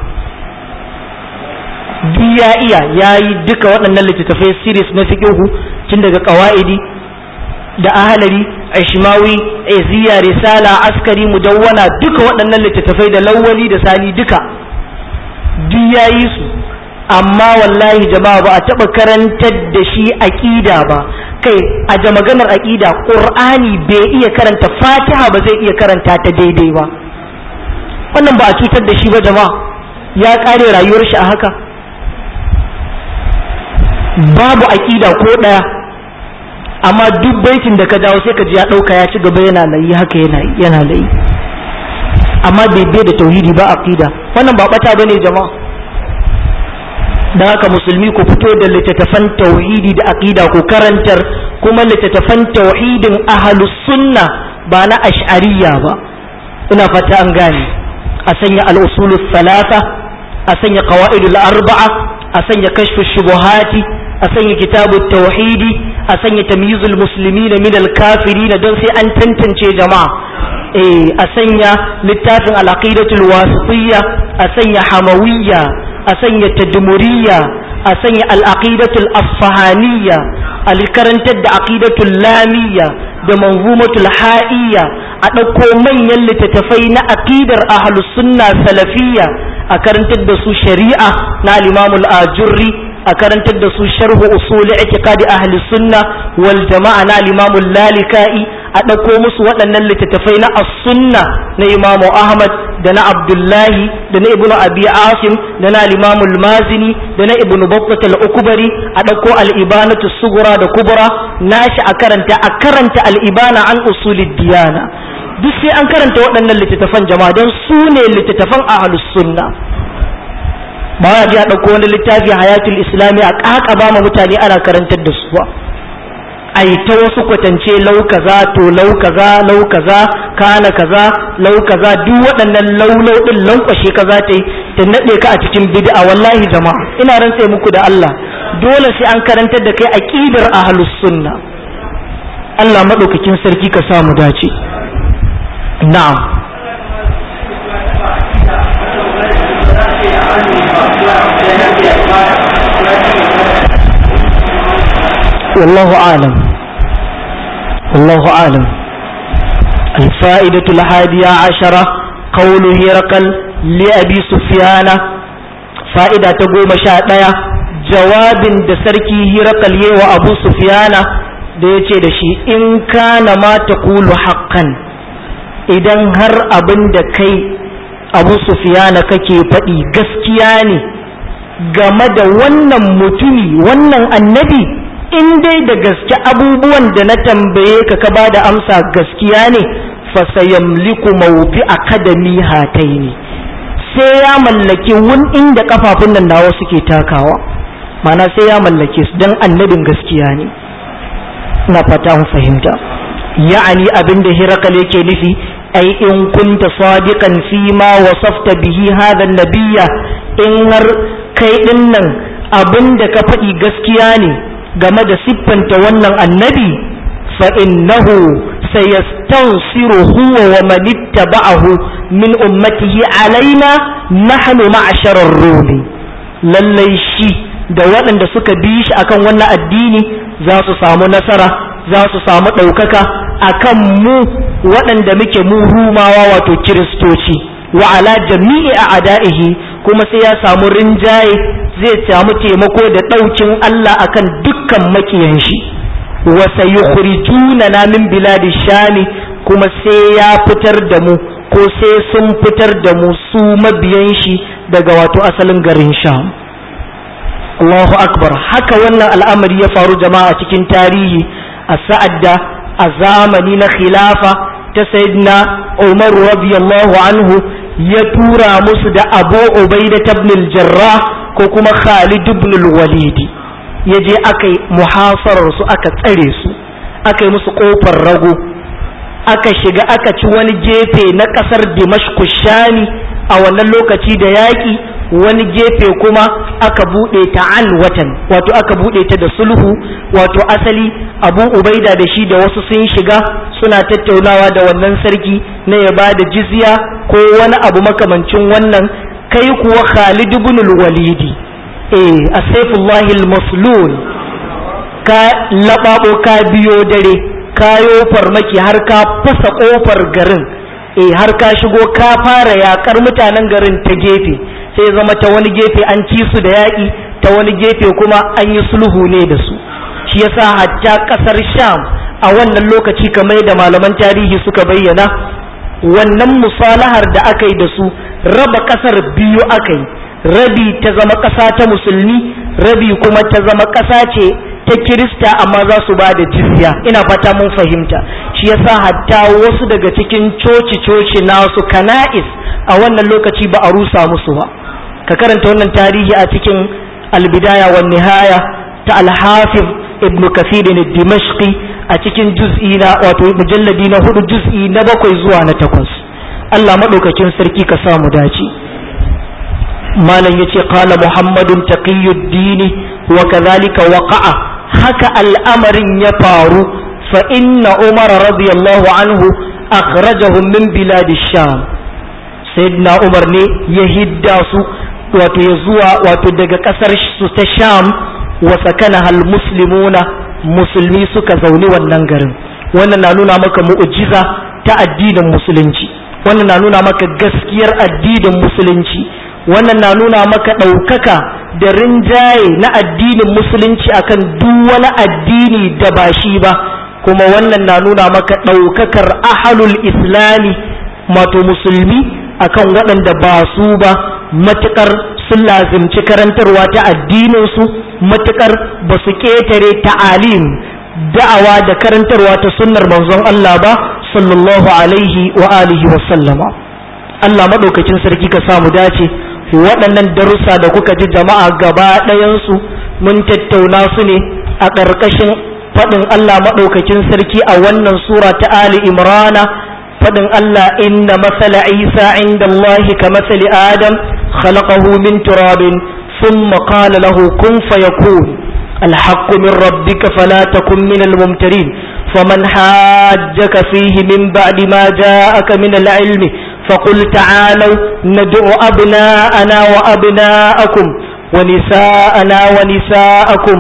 duk ya iya ya yi duka waɗannan littattafai series na fiƙihu tun daga ƙawa'idi da ahalari ashmawi iziya risala askari mudawwana duka waɗannan littattafai da lawwali da sani duka duk ya yi su amma wallahi jama'a ba a taɓa karantar da shi aƙida ba kai a da maganar aƙida ƙur'ani bai iya karanta fatiha ba zai iya karanta ta daidai ba wannan ba a cutar da shi ba jama'a ya ƙare rayuwar shi a haka babu aƙida ko ɗaya amma duk baitin da ka dawo sai ka ji ya ɗauka ya ci gaba yana layi haka yana yana layi amma bai bai da tauhidi ba aqida wannan ba bata bane jama'a dan haka musulmi ku fito da littattafan tauhidi da aqida ku karantar kuma littattafan tauhidin ahlus sunna ba na ash'ariyya ba ina fata an gane a sanya al-usulus salasa a sanya qawaidul arba'a a sanya kashfu shubuhati a sanya kitabu tauhidi a sanya tamyizul muslimin min al-kafirin don sai an tantance jama'a eh a sanya littafin al-aqidatul wasitiyya a sanya hamawiyya a sanya tadmuriyya a sanya al-aqidatul asfahaniyya al-karantar da aqidatul lamiyya da manzumatul ha'iyya a ɗauko manyan littattafai na aqidar ahlus sunna salafiyya a karantar da su shari'a na al-imamul ajurri a karantar da su sharhu usul i'tiqadi ahli sunna wal jama'a na al-imam lalika'i a dauko musu waɗannan littattafai na as-sunna na imam ahmad da na abdullahi da na ibnu abi asim da na al-imam al-mazini da na ibnu battah al-ukbari a dauko al-ibanatu sughra da kubra nashi a karanta a karanta al-ibana an usulid diyana duk sai an karanta waɗannan littattafan jama'a don su ne littattafan ahlus sunna ba ya ji a ɗauko wani littafi hayatul islami a ƙaƙa ba ma mutane ana karantar da su ba ai ta wasu kwatance lau kaza to lau kaza lau kaza kana kaza lau kaza duk waɗannan laulau ɗin lankwashe kaza ta yi ta naɗe ka a cikin bid'a wallahi jama'a ina rantse muku da Allah dole sai an karantar da kai aqidar ahlus sunna Allah madaukakin sarki ka samu dace na'am Thank you. wallahu alam wallahu alam الفائدة الحادية عشرة قول هرقل لأبي سفيان فائدة تقوم شاء jawabin da sarki hirakal yi wa abu sufiyana da ya ce da shi in kana ma ta kulu haƙƙan idan har abin da kai abu sufiyana kake faɗi gaskiya ne game da wannan mutumi wannan annabi in dai da gaske abubuwan da na tambaye ka ka ba da amsa gaskiya ne fasayamliku mawdi akadami hataini sai ya mallaki wun inda kafafun nan nawa suke takawa mana sai ya mallake su don annabin gaskiya ne na fata mu fahimta ya'ani abin da hirakal yake nufi ai in kunta sadiqan fi ma wasafta bihi hadha nabiyya in har kai din nan abin da ka faɗi gaskiya ne game da siffanta wannan annabi fa innahu sayastansiru huwa wa man ittaba'ahu min ummatihi alaina nahnu ma'sharar rumi lallai shi da waɗanda suka bi shi akan wannan addini za su samu nasara za su samu ɗaukaka akan mu waɗanda muke mu rumawa wato kiristoci wa ala jami'i a ada'ihi kuma sai ya samu rinjaye zai samu taimako da ɗaukin Allah akan dukkan makiyan shi wa sayukhrijuna na min biladi shami kuma sai ya fitar da mu ko sai sun fitar da mu su mabiyan shi daga wato asalin garin sham Allahu akbar haka wannan al'amari ya faru jama'a cikin tarihi a sa'ad da a zamani na khilafa ta sayyidina Umar radiyallahu anhu ya tura musu da Abu Ubaida ibn al-Jarrah ko kuma Khalid ibn al-Walid ya je aka yi muhasarar su aka tsare su aka yi musu kofar rago aka shiga aka ci wani gefe na kasar Dimashq Shami a wannan lokaci da yaƙi wani gefe kuma aka buɗe ta an watan wato aka buɗe ta da sulhu wato asali abu ubaida da shi da wasu sun shiga suna tattaunawa da wannan sarki na ya ba da jizya ko wani abu makamancin wannan kai kuwa khalid ibn walidi eh asaifullahi al-maslul ka lababo ka biyo dare kayo farmaki har ka fasa kofar garin eh har ka shigo ka fara yakar mutanen garin ta gefe sai zama ta wani gefe an ci su da yaƙi ta wani gefe kuma an yi sulhu ne da su shi yasa hatta ƙasar sham a wannan lokaci kamar da malaman tarihi suka bayyana wannan musalahar da aka yi da su raba ƙasar biyu aka yi rabi ta zama ƙasa ta musulmi rabi kuma ta zama ƙasa ce ta kirista amma za su ba da jizya ina fata mun fahimta shi yasa hatta wasu daga cikin coci-coci nasu kana'is a wannan lokaci ba a rusa musu ba ka karanta wannan tarihi a cikin albidaya wa nihaya ta alhafiz ibn kafir ne dimashqi a cikin juz'i na wato mujalladi na hudu juz'i na bakwai zuwa na takwas Allah madaukakin sarki ka samu dace malam yace qala muhammadun taqiyuddin wa kadhalika waqa'a haka al'amarin ya faru fa inna umar radiyallahu anhu akhrajahum min biladi sham sayyidina umar ne ya hidda su wato ya zuwa wato daga kasar su ta sham wa sakana hal muslimuna musulmi suka zauni wannan garin wannan na nuna maka mu'jiza ta addinin musulunci wannan na nuna maka gaskiyar addinin musulunci wannan na nuna maka ɗaukaka da rinjaye na addinin musulunci akan duk wani addini da ba shi ba kuma wannan na nuna maka ɗaukakar ahalul islami wato musulmi akan waɗanda ba su ba matuƙar sun lazimci karantarwa ta addininsu matuƙar ba su ƙetare ta'alim da'awa da karantarwa ta sunnar manzon Allah ba sallallahu alaihi wa alihi wa sallama Allah maɗaukacin sarki ka samu dace waɗannan darussa da kuka ji jama'a gaba ɗayansu mun tattauna su ne a ƙarƙashin faɗin Allah maɗaukacin sarki a wannan sura ta Ali Imrana faɗin Allah inna masala Isa inda Allah ka masali Adam khalaqahu min turabin thumma qala lahu kun fayakun الحق من ربك فلا تكن من الممترين فمن حاجك فيه من بعد ما جاءك من العلم فقل تعالوا ندعو أبناءنا وأبناءكم ونساءنا ونساءكم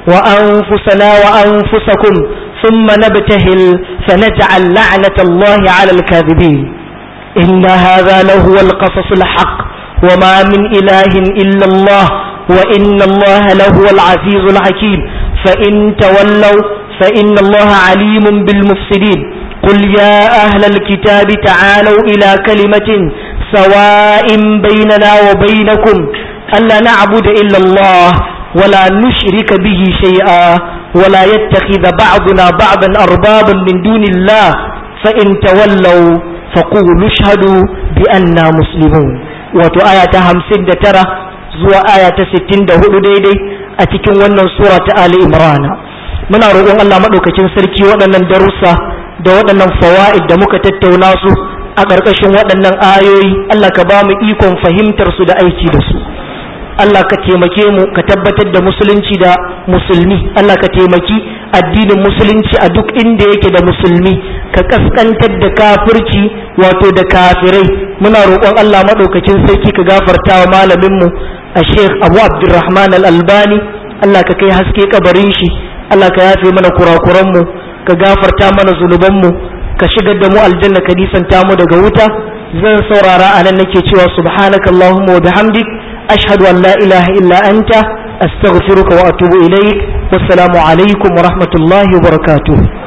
وأنفسنا وأنفسكم ثم نبتهل فنجعل لعنة الله على الكاذبين إن هذا لهو القصص الحق وما من إله إلا الله وإن الله لهو العزيز الحكيم فإن تولوا فإن الله عليم بالمفسدين قل يا أهل الكتاب تعالوا إلى كلمة سواء بيننا وبينكم ألا نعبد إلا الله ولا نشرك به شيئا ولا يتخذ بعضنا بعضا أربابا من دون الله فإن تولوا فقولوا اشهدوا بأننا مسلمون wato aya ta hamsin da tara zuwa aya ta sittin da hudu daidai a cikin wannan sura ta Ali Imran muna roƙon Allah maɗaukakin sarki waɗannan darussa da waɗannan fawa'id da muka tattauna su a ƙarƙashin waɗannan ayoyi Allah ka ba mu ikon fahimtar su da aiki da su Allah ka taimake mu ka tabbatar da musulunci da musulmi Allah ka taimaki addinin musulunci a duk inda yake da musulmi ka kaskantar da kafirci wato da kafirai muna roƙon Allah maɗaukakin sarki ka gafarta wa malaminmu a Sheikh Abu Abdulrahman Al-Albani Allah ka kai haske kabarin shi Allah ka yafe mana kurakuranmu ka gafarta mana zunubanmu ka shigar da mu aljanna ka nisanta mu daga wuta zan saurara a nan nake cewa subhanakallahumma wa bihamdik أشهد أن لا إله إلا أنت أستغفرك وأتوب إليك والسلام عليكم ورحمة الله وبركاته